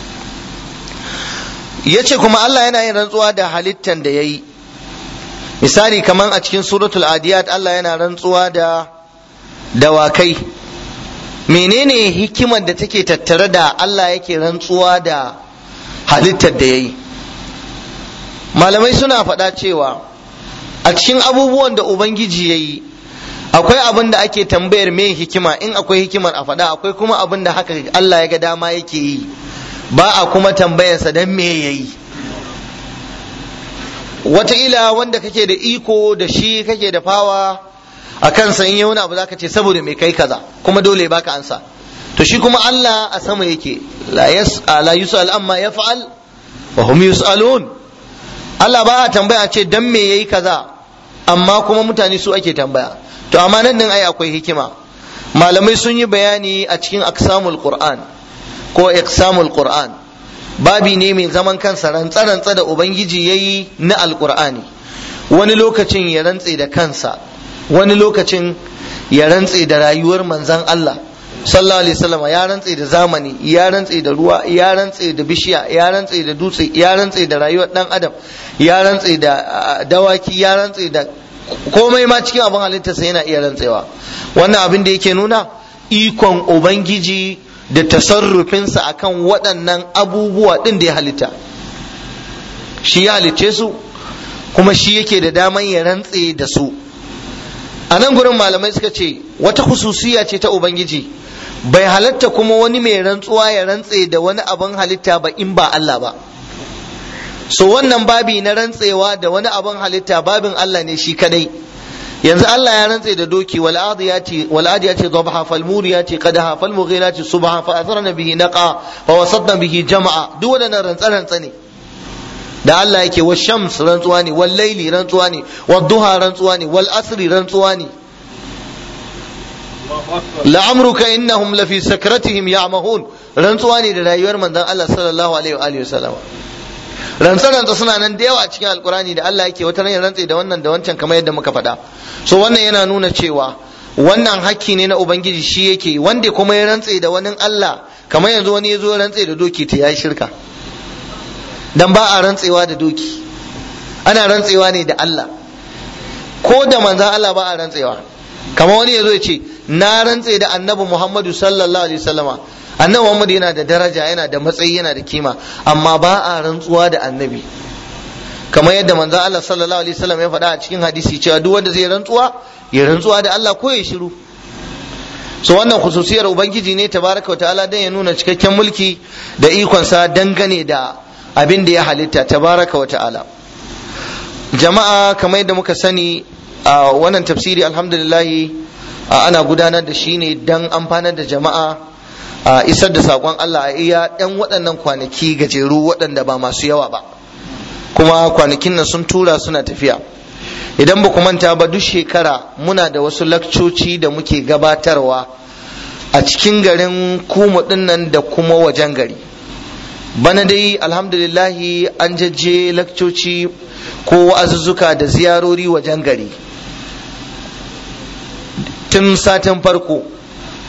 ya ce kuma Allah yana yin rantsuwa da halittan da ya yi misali kamar a cikin suratul adiyat Allah yana rantsuwa da dawakai menene hikimar da take tattare da Allah yake rantsuwa da halittar da ya yi malamai suna faɗa cewa a cikin abubuwan da ubangiji ya yi akwai abin da ake tambayar me hikima in akwai hikimar a faɗa akwai kuma abin da haka Allah ya ga dama yake yi ba a kuma tambayarsa don me ya yi wataƙila wanda kake da iko da shi kake da fawa a kansa in yi wani abu zaka ce saboda mai kai kaza kuma dole ya baka ansa to shi kuma Allah a sama yake la yas'al yus'al amma yaf'al wa hum yus'alun Allah ba a tambaya ce dan me yayi kaza amma kuma mutane su ake tambaya to amma nan din ai akwai hikima malamai sun yi bayani a cikin aksamul qur'an ko iqsamul qur'an babi ne mai zaman kansa rantsa-rantsa da ubangiji yayi na alqur'ani wani lokacin ya rantse da kansa wani lokacin ya rantse da rayuwar manzan Allah sallallahu alaihi wasallam ya rantse da zamani ya rantse da ruwa ya rantse da bishiya ya rantse da dutse ya rantse da rayuwar dan adam ya rantse da dawaki ya rantse da komai ma cikin abin halittarsa yana iya rantsewa wannan abin da yake nuna ikon ubangiji da tasarrufinsa akan waɗannan abubuwa ɗin da ya halitta shi ya halicce su kuma shi yake da daman ya rantse da su a nan gurin malamai suka ce wata hususiya ce ta ubangiji bai halatta kuma wani mai rantsuwa ya rantse da wani abin halitta ba in ba Allah ba so wannan babi na rantsewa da wani abin halitta babin Allah ne shi kadai yanzu Allah ya rantse da doki wal adiyati wal adiyati dhabha fal muriyati qadaha fal mughirati subha fa atharna bihi naqa fa wasadna bihi jama'a duk wadannan rantsa rantsa ne da Allah yake wa shams rantsuwa ne wal laili rantsuwa ne wal duha rantsuwa ne wal asri rantsuwa ne la'amruka innahum lafi sakratihim ya'mahun rantsuwa ne da rayuwar manzon Allah sallallahu alaihi wa alihi wasallam rantsa-rantsa suna nan da yawa a cikin alkurani da Allah yake wata ranar rantse da wannan da wancan kamar yadda muka faɗa so wannan yana nuna cewa wannan hakki ne na ubangiji shi yake wanda kuma ya rantse da wani Allah kamar yanzu wani ya zo rantse da doki ta yayi shirka dan ba a rantsewa da doki ana rantsewa ne da Allah ko da manzan Allah ba a rantsewa kamar wani ya zo ya ce na rantse da annabi Muhammadu sallallahu alaihi wasallama annabi Muhammad yana da daraja yana da matsayi yana da kima amma ba a rantsuwa da annabi kamar yadda manzon Allah sallallahu alaihi wasallam ya faɗa a cikin hadisi cewa duk wanda zai rantsuwa ya rantsuwa da Allah ko ya shiru so wannan khususiyar ubangiji ne tabaraka ta'ala dan ya nuna cikakken mulki da ikonsa dangane da abin da ya halitta tabaraka wa ta'ala jama'a kamar yadda muka sani a wannan tafsiri alhamdulillah ana gudanar da shi ne dan amfanar da jama'a a isar da saƙon Allah a iya ɗan waɗannan kwanaki gajeru waɗanda ba masu yawa ba kuma kwanakin nan sun tura suna tafiya idan ba ku manta ba duk shekara muna da wasu lakcoci da muke gabatarwa a cikin garin kuma nan da kuma wajen gari bana dai alhamdulillahi an jajje lakcoci ko wa'azuzzuka da ziyarori wajen gari tun satin farko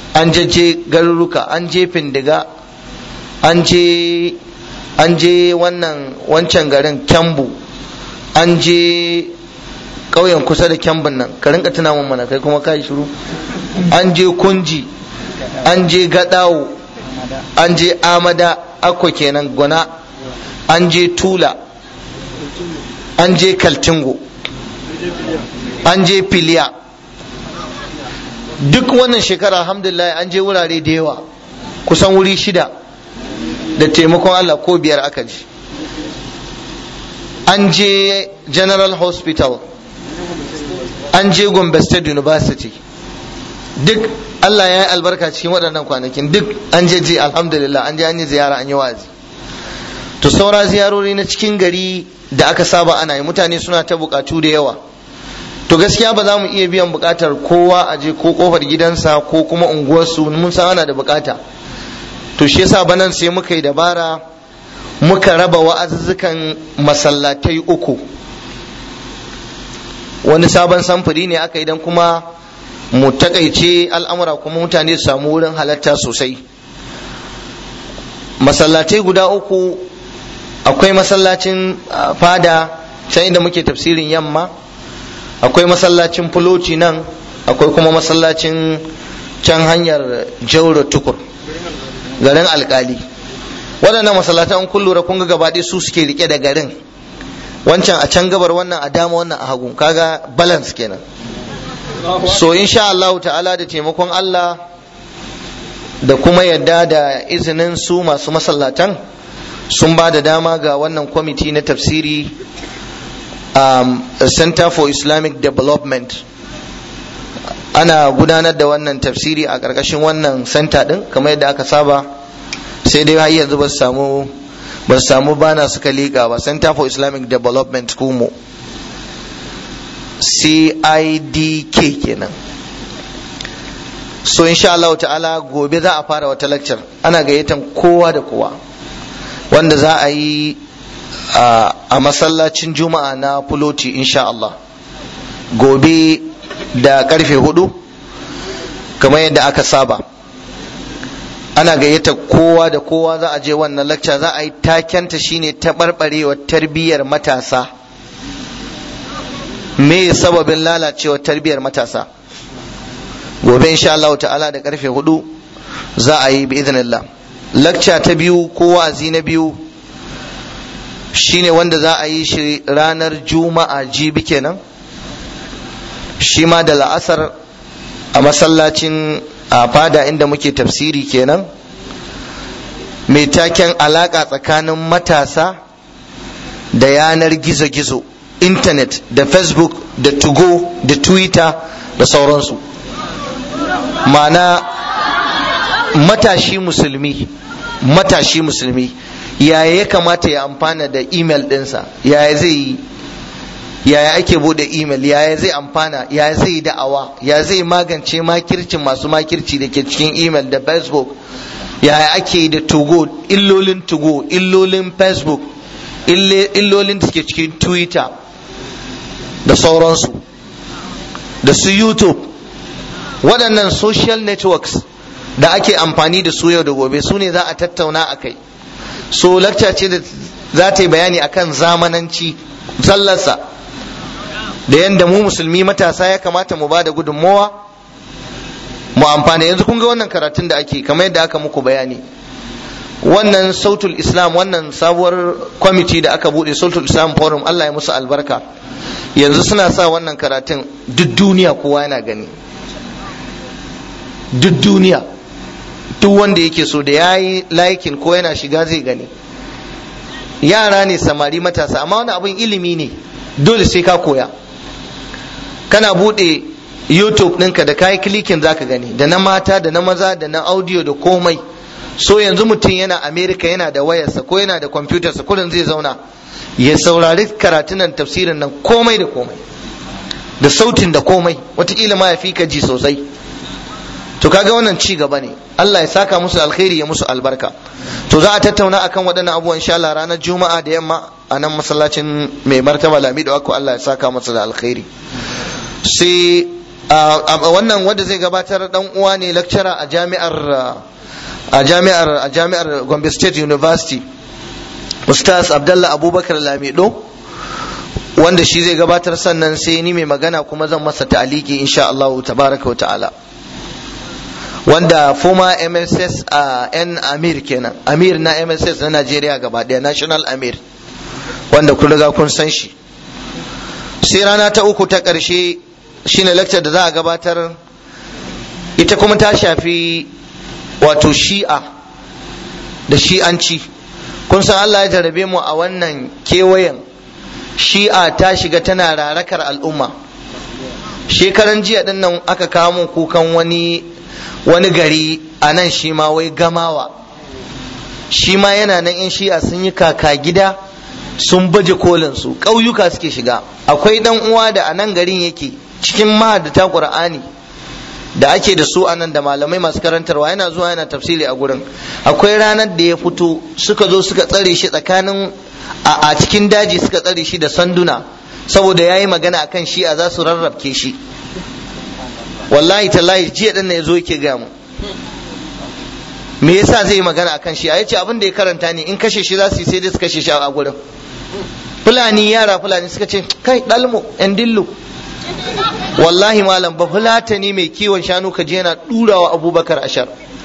an je garuruka an je findiga an je an je wannan wancan garin kyambu an je ƙauyen kusa da kyambun nan ka rinka tuna mun mana kai kuma ka yi shiru an je kunji an je gadawo an je amada akwa kenan gwana an je tula an je kaltingo an je filiya duk wannan shekara alhamdulillah an je wurare da yawa kusan wuri shida da taimakon Allah ko biyar aka ji an je general hospital an je gombe state university duk Allah ya yi albarka cikin waɗannan kwanakin duk an je je alhamdulillah an je an yi ziyara an yi wazi to saura ziyarori na cikin gari da aka saba ana yi mutane suna ta bukatu da yawa to gaskiya ba za mu iya biyan bukatar kowa a je ko kofar gidansa ko kuma unguwarsu mun san ana da bukata to shi yasa banan sai muka yi dabara muka raba wa'azuzzukan masallatai uku wani sabon samfuri ne aka idan kuma mu takaice al'amura kuma mutane su samu wurin halatta sosai masallatai guda uku akwai masallacin fada can inda muke tafsirin yamma akwai masallacin fuloti nan akwai kuma masallacin can hanyar jauro tukur garin alkali waɗannan masallatan kun lura kun ga gabaɗaya su suke rike da garin wancan a can gabar wannan a dama wannan a hagu kaga balance kenan so insha Allah ta'ala da taimakon Allah da kuma yadda da izinin su masu masallatan sun ba da dama ga wannan kwamiti na tafsiri um, center for islamic development ana gudanar da wannan tafsiri a ƙarƙashin wannan center ɗin kamar yadda aka saba sai dai har yanzu ba su samu ba su samu bana suka liƙa ba center for islamic development kumo cidk kenan so insha Allah ta'ala gobe za a fara wata lecture ana gayyatan kowa da kowa wanda za a yi a masallacin juma'a na fuloti insha Allah gobe da karfe hudu kamar yadda aka saba ana gayyata kowa da kowa za a je wannan lecture za a yi takenta shine taɓarɓarewar tarbiyyar matasa me sababin lalacewar tarbiyyar matasa gobe insha Allah ta'ala da karfe hudu za a yi bi idinillah lakca ta biyu ko wa'azi na biyu shine wanda za a yi shi ranar juma'a jibi kenan shi ma da la'asar a masallacin a fada inda muke tafsiri kenan mai taken alaka tsakanin matasa da yanar gizo-gizo intanet da facebook da tugo da twitter da sauransu ma'ana matashi musulmi matashi musulmi yaya ya kamata ya amfana da email ɗinsa yaya zai yi yaya ake bude email yaya zai amfana yaya zai yi da'awa ya zai magance makircin masu makirci da ke cikin email da facebook yaya ake yi da tugo illolin tugo illolin facebook illolin da suke cikin twitter da sauransu da su youtube waɗannan social networks da ake amfani da su yau da gobe su ne za a tattauna a kai so lakca ce da za ta yi bayani akan zamananci zallarsa da yadda mu musulmi matasa ya kamata mu ba da gudunmowa mu amfana yanzu kun ga wannan karatun da ake kamar yadda aka muku bayani wannan sautul islam wannan sabuwar kwamiti da aka bude sautul islam forum allah ya musu albarka yanzu suna sa wannan karatun duk duniya kowa yana gani duk duniya duk wanda yake so da ya yi laikin ko yana shiga zai gani yara ne samari matasa amma wani abin ilimi ne dole sai ka koya kana bude youtube ɗinka da kayi klikin zaka gani da na mata da na maza da na audio da komai so yanzu mutum yana america yana da wayarsa ko yana da kwamfutarsa kullum zai zauna ya saurari karatunan tafsirin nan komai da komai da sautin da komai watakila ma ya fi ka ji sosai to kaga wannan ci gaba ne Allah ya saka musu alkhairi ya musu albarka to za a tattauna akan waɗannan abubuwan insha Allah ranar juma'a da yamma a nan masallacin mai martaba lami da wako Allah ya saka masa da alkhairi sai wannan wanda zai gabatar dan uwa ne lecturer a jami'ar a jami'ar a jami'ar Gombe State University Ustaz Abdullah Abubakar Lamido wanda shi zai gabatar sannan sai ni mai magana kuma zan masa ta'aliki insha Allah tabaraka wa ta'ala wanda former MSS a yan Amir kenan Amir na MSS na Najeriya gaba daya National Amir wanda kun riga kun san shi sai rana ta uku ta ƙarshe shine lecture da za a gabatar ita kuma ta shafi wato shi'a da shi'anci kun san Allah ya jarabe mu a wannan kewayen shi'a ta shiga tana rarakar al'umma shekaran jiya din nan aka kawo mun kukan wani wani gari a nan shi ma wai gamawa shi ma yana nan in shi'a sun yi kaka gida sun baje kolin su ƙauyuka suke shiga akwai dan uwa da a nan garin yake cikin mahaddata qur'ani da ake da su anan da malamai masu karantarwa yana zuwa yana tafsiri a gurin akwai ranar da ya fito suka zo suka tsare shi tsakanin a cikin daji suka tsare shi da sanduna saboda ya yi magana akan shi a za su rarrabke shi wallahi tallahi jiya ɗin ya zo yake gaya mu me yasa zai yi magana akan shi a yace abin da ya karanta ne in kashe shi za su yi sai dai su kashe shi a gurin fulani yara fulani suka ce kai dalmo yan dillu wallahi malam ba fulatani mai kiwon shanu ka je yana durawa abubakar ashar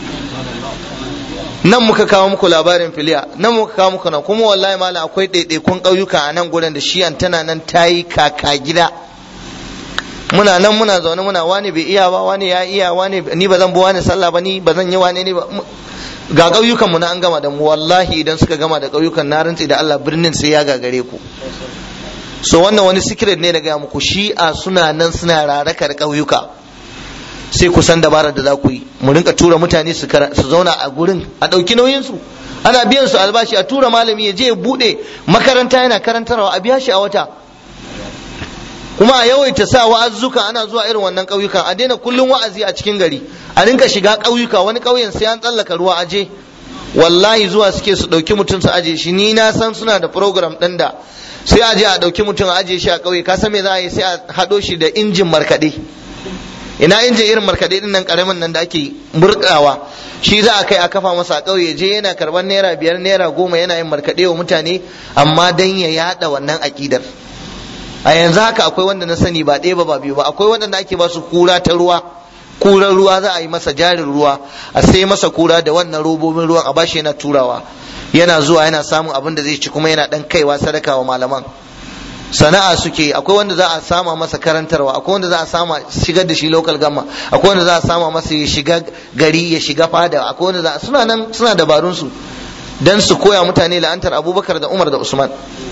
nan muka kawo muku labarin filiya nan muka kawo muku nan kuma wallahi malam akwai ɗaiɗaikun ƙauyuka a nan gurin da shi tana nan ta yi kaka gida muna nan muna zaune muna wani bai iya ba wani ya iya wani ni ba zan bi wani sallah ba ni ba zan yi wani ne ba ga ƙauyukan mu na an gama da mu wallahi idan suka gama da ƙauyukan na rantsi da Allah birnin sai ya gagare ku so wannan wani secret ne da gaya muku shi'a suna nan suna rarakar ƙauyuka sai ku san dabarar da za ku yi mu rinka tura mutane su zauna a gurin a ɗauki nauyin su ana biyan su albashi a tura malami ya je ya buɗe makaranta yana karantarwa a biya shi a wata kuma a yawaita sa wa'azzuka ana zuwa irin wannan ƙauyukan a daina kullum wa'azi a cikin gari a rinka shiga ƙauyuka wani ƙauyen sai an tsallaka ruwa aje wallahi zuwa suke su ɗauki mutum su aje shi ni na san suna da program ɗin da sai a je a ɗauki mutum a aje shi a ƙauye ka san me za a yi sai a haɗo shi da injin markaɗe ina injin irin markaɗe ɗin nan ƙaramin nan da ake murɗawa shi za a kai a kafa masa a ƙauye je yana karɓar naira biyar naira goma yana yin markaɗe wa mutane amma dan ya yaɗa wannan aƙidar a yanzu haka akwai wanda na sani ba ɗaya ba ba biyu ba akwai wanda ake ba su kura ta ruwa kuran ruwa za a yi masa jarin ruwa a sai masa kura da wannan robobin ruwan a bashi yana turawa yana zuwa yana samun abin da zai ci kuma yana dan kaiwa sadaka wa malaman sana'a suke akwai wanda za a sama masa karantarwa akwai wanda za a sama shigar da shi local gamma akwai wanda za a sama masa ya shiga gari ya shiga fada akwai wanda za suna nan suna dabarun su dan su koya mutane la'antar abubakar da umar da usman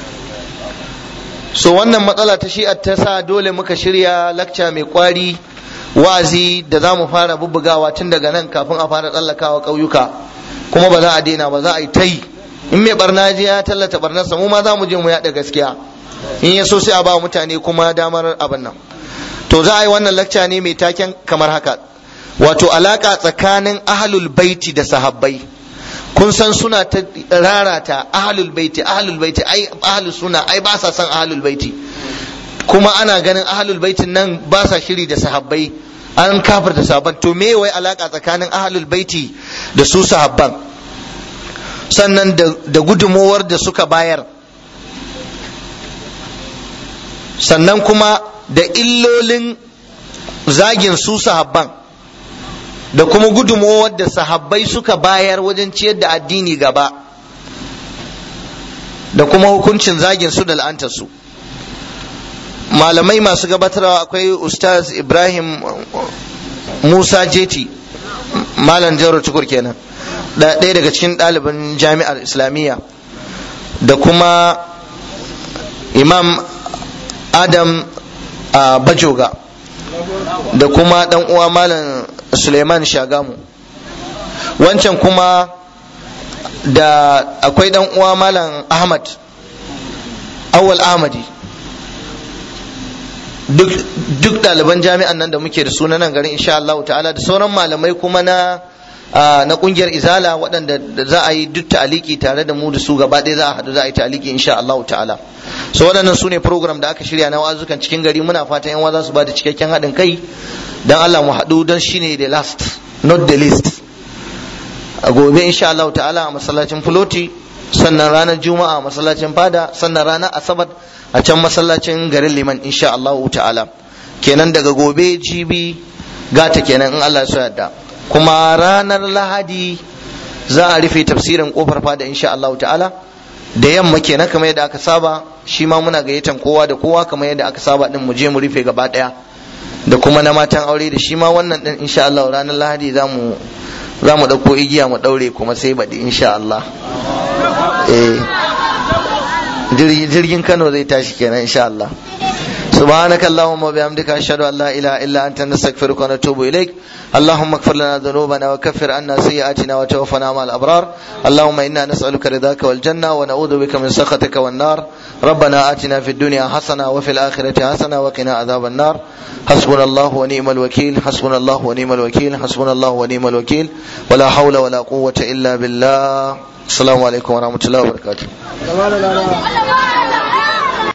so wannan matsala ta shi'a ta sa dole muka shirya lakca mai kwari wa'azi da za mu fara bubbugawa tun daga nan kafin a fara tsallakawa ƙauyuka kuma ba za a daina ba za a yi ta yi in mai barna je ya tallata barnarsa mu ma za mu je mu yaɗa gaskiya in ya so sai a ba mutane kuma damar abin nan to za a yi wannan lakca ne mai taken kamar haka wato alaka tsakanin ahlul baiti da sahabbai kun san suna ta rarata ahlul baiti ahlul baiti ai ahlus suna ai ba sa son ahlul baiti kuma ana ganin ahlul baitin nan ba sa shiri da sahabbai an kafir da sahabban to me wai alaka tsakanin ahlul baiti da su sahabban sannan da gudumowar da suka bayar sannan kuma da illolin zagin su sahabban da kuma gudumowar da sahabbai suka bayar wajen ciyar da addini gaba da kuma hukuncin zagin su da la'antarsu su malamai masu gabatarwa akwai ustaz ibrahim musa jeti malam jaro tukur kenan ɗaya daga cikin ɗaliban jami'ar islamiyya da kuma imam adam bajoga da kuma ɗan uwa malam suleiman shagamu wancan kuma da akwai ɗan uwa malam ahmad awal ahmadi duk ɗaliban jami'an nan da muke da suna nan garin insha Allah ta'ala da sauran malamai kuma na na kungiyar izala waɗanda za a yi duk ta'aliki tare da mu da su gaba ɗaya za a haɗu za a yi ta'aliki insha Allah ta'ala so waɗannan su ne program da aka shirya na wazukan cikin gari muna fatan yan za su ba da cikakken haɗin kai dan Allah mu haɗu don shine the last not the least a gobe insha Allah ta'ala a masallacin Fuloti sannan ranar Juma'a a masallacin Fada sannan ranar Asabar a can masallacin garin Liman insha Allah ta'ala kenan daga gobe jibi gata kenan in Allah ya so yadda kuma ranar Lahadi za a rufe tafsirin kofar fada insha Allah ta'ala da yamma kenan kamar yadda aka saba shi ma muna gayyatan kowa da kowa kamar yadda aka saba din mu je mu rufe gaba daya da kuma na matan aure da shi ma wannan din insha Allah ranar Lahadi za mu za mu ɗauko igiya mu ɗaure kuma sai baɗi insha Allah eh jirgin Kano zai tashi kenan insha Allah سبحانك اللهم وبحمدك أشهد أن لا إله إلا أنت نستغفرك ونتوب إليك اللهم اغفر لنا ذنوبنا وكفر عنا سيئاتنا وتوفنا مع الأبرار اللهم إنا نسألك رضاك والجنة ونعوذ بك من سخطك والنار ربنا آتنا في الدنيا حسنة وفي الآخرة حسنة وقنا عذاب النار حسبنا الله ونعم الوكيل حسبنا الله ونعم الوكيل حسبنا الله ونعم الوكيل ولا حول ولا قوة إلا بالله السلام عليكم ورحمة الله وبركاته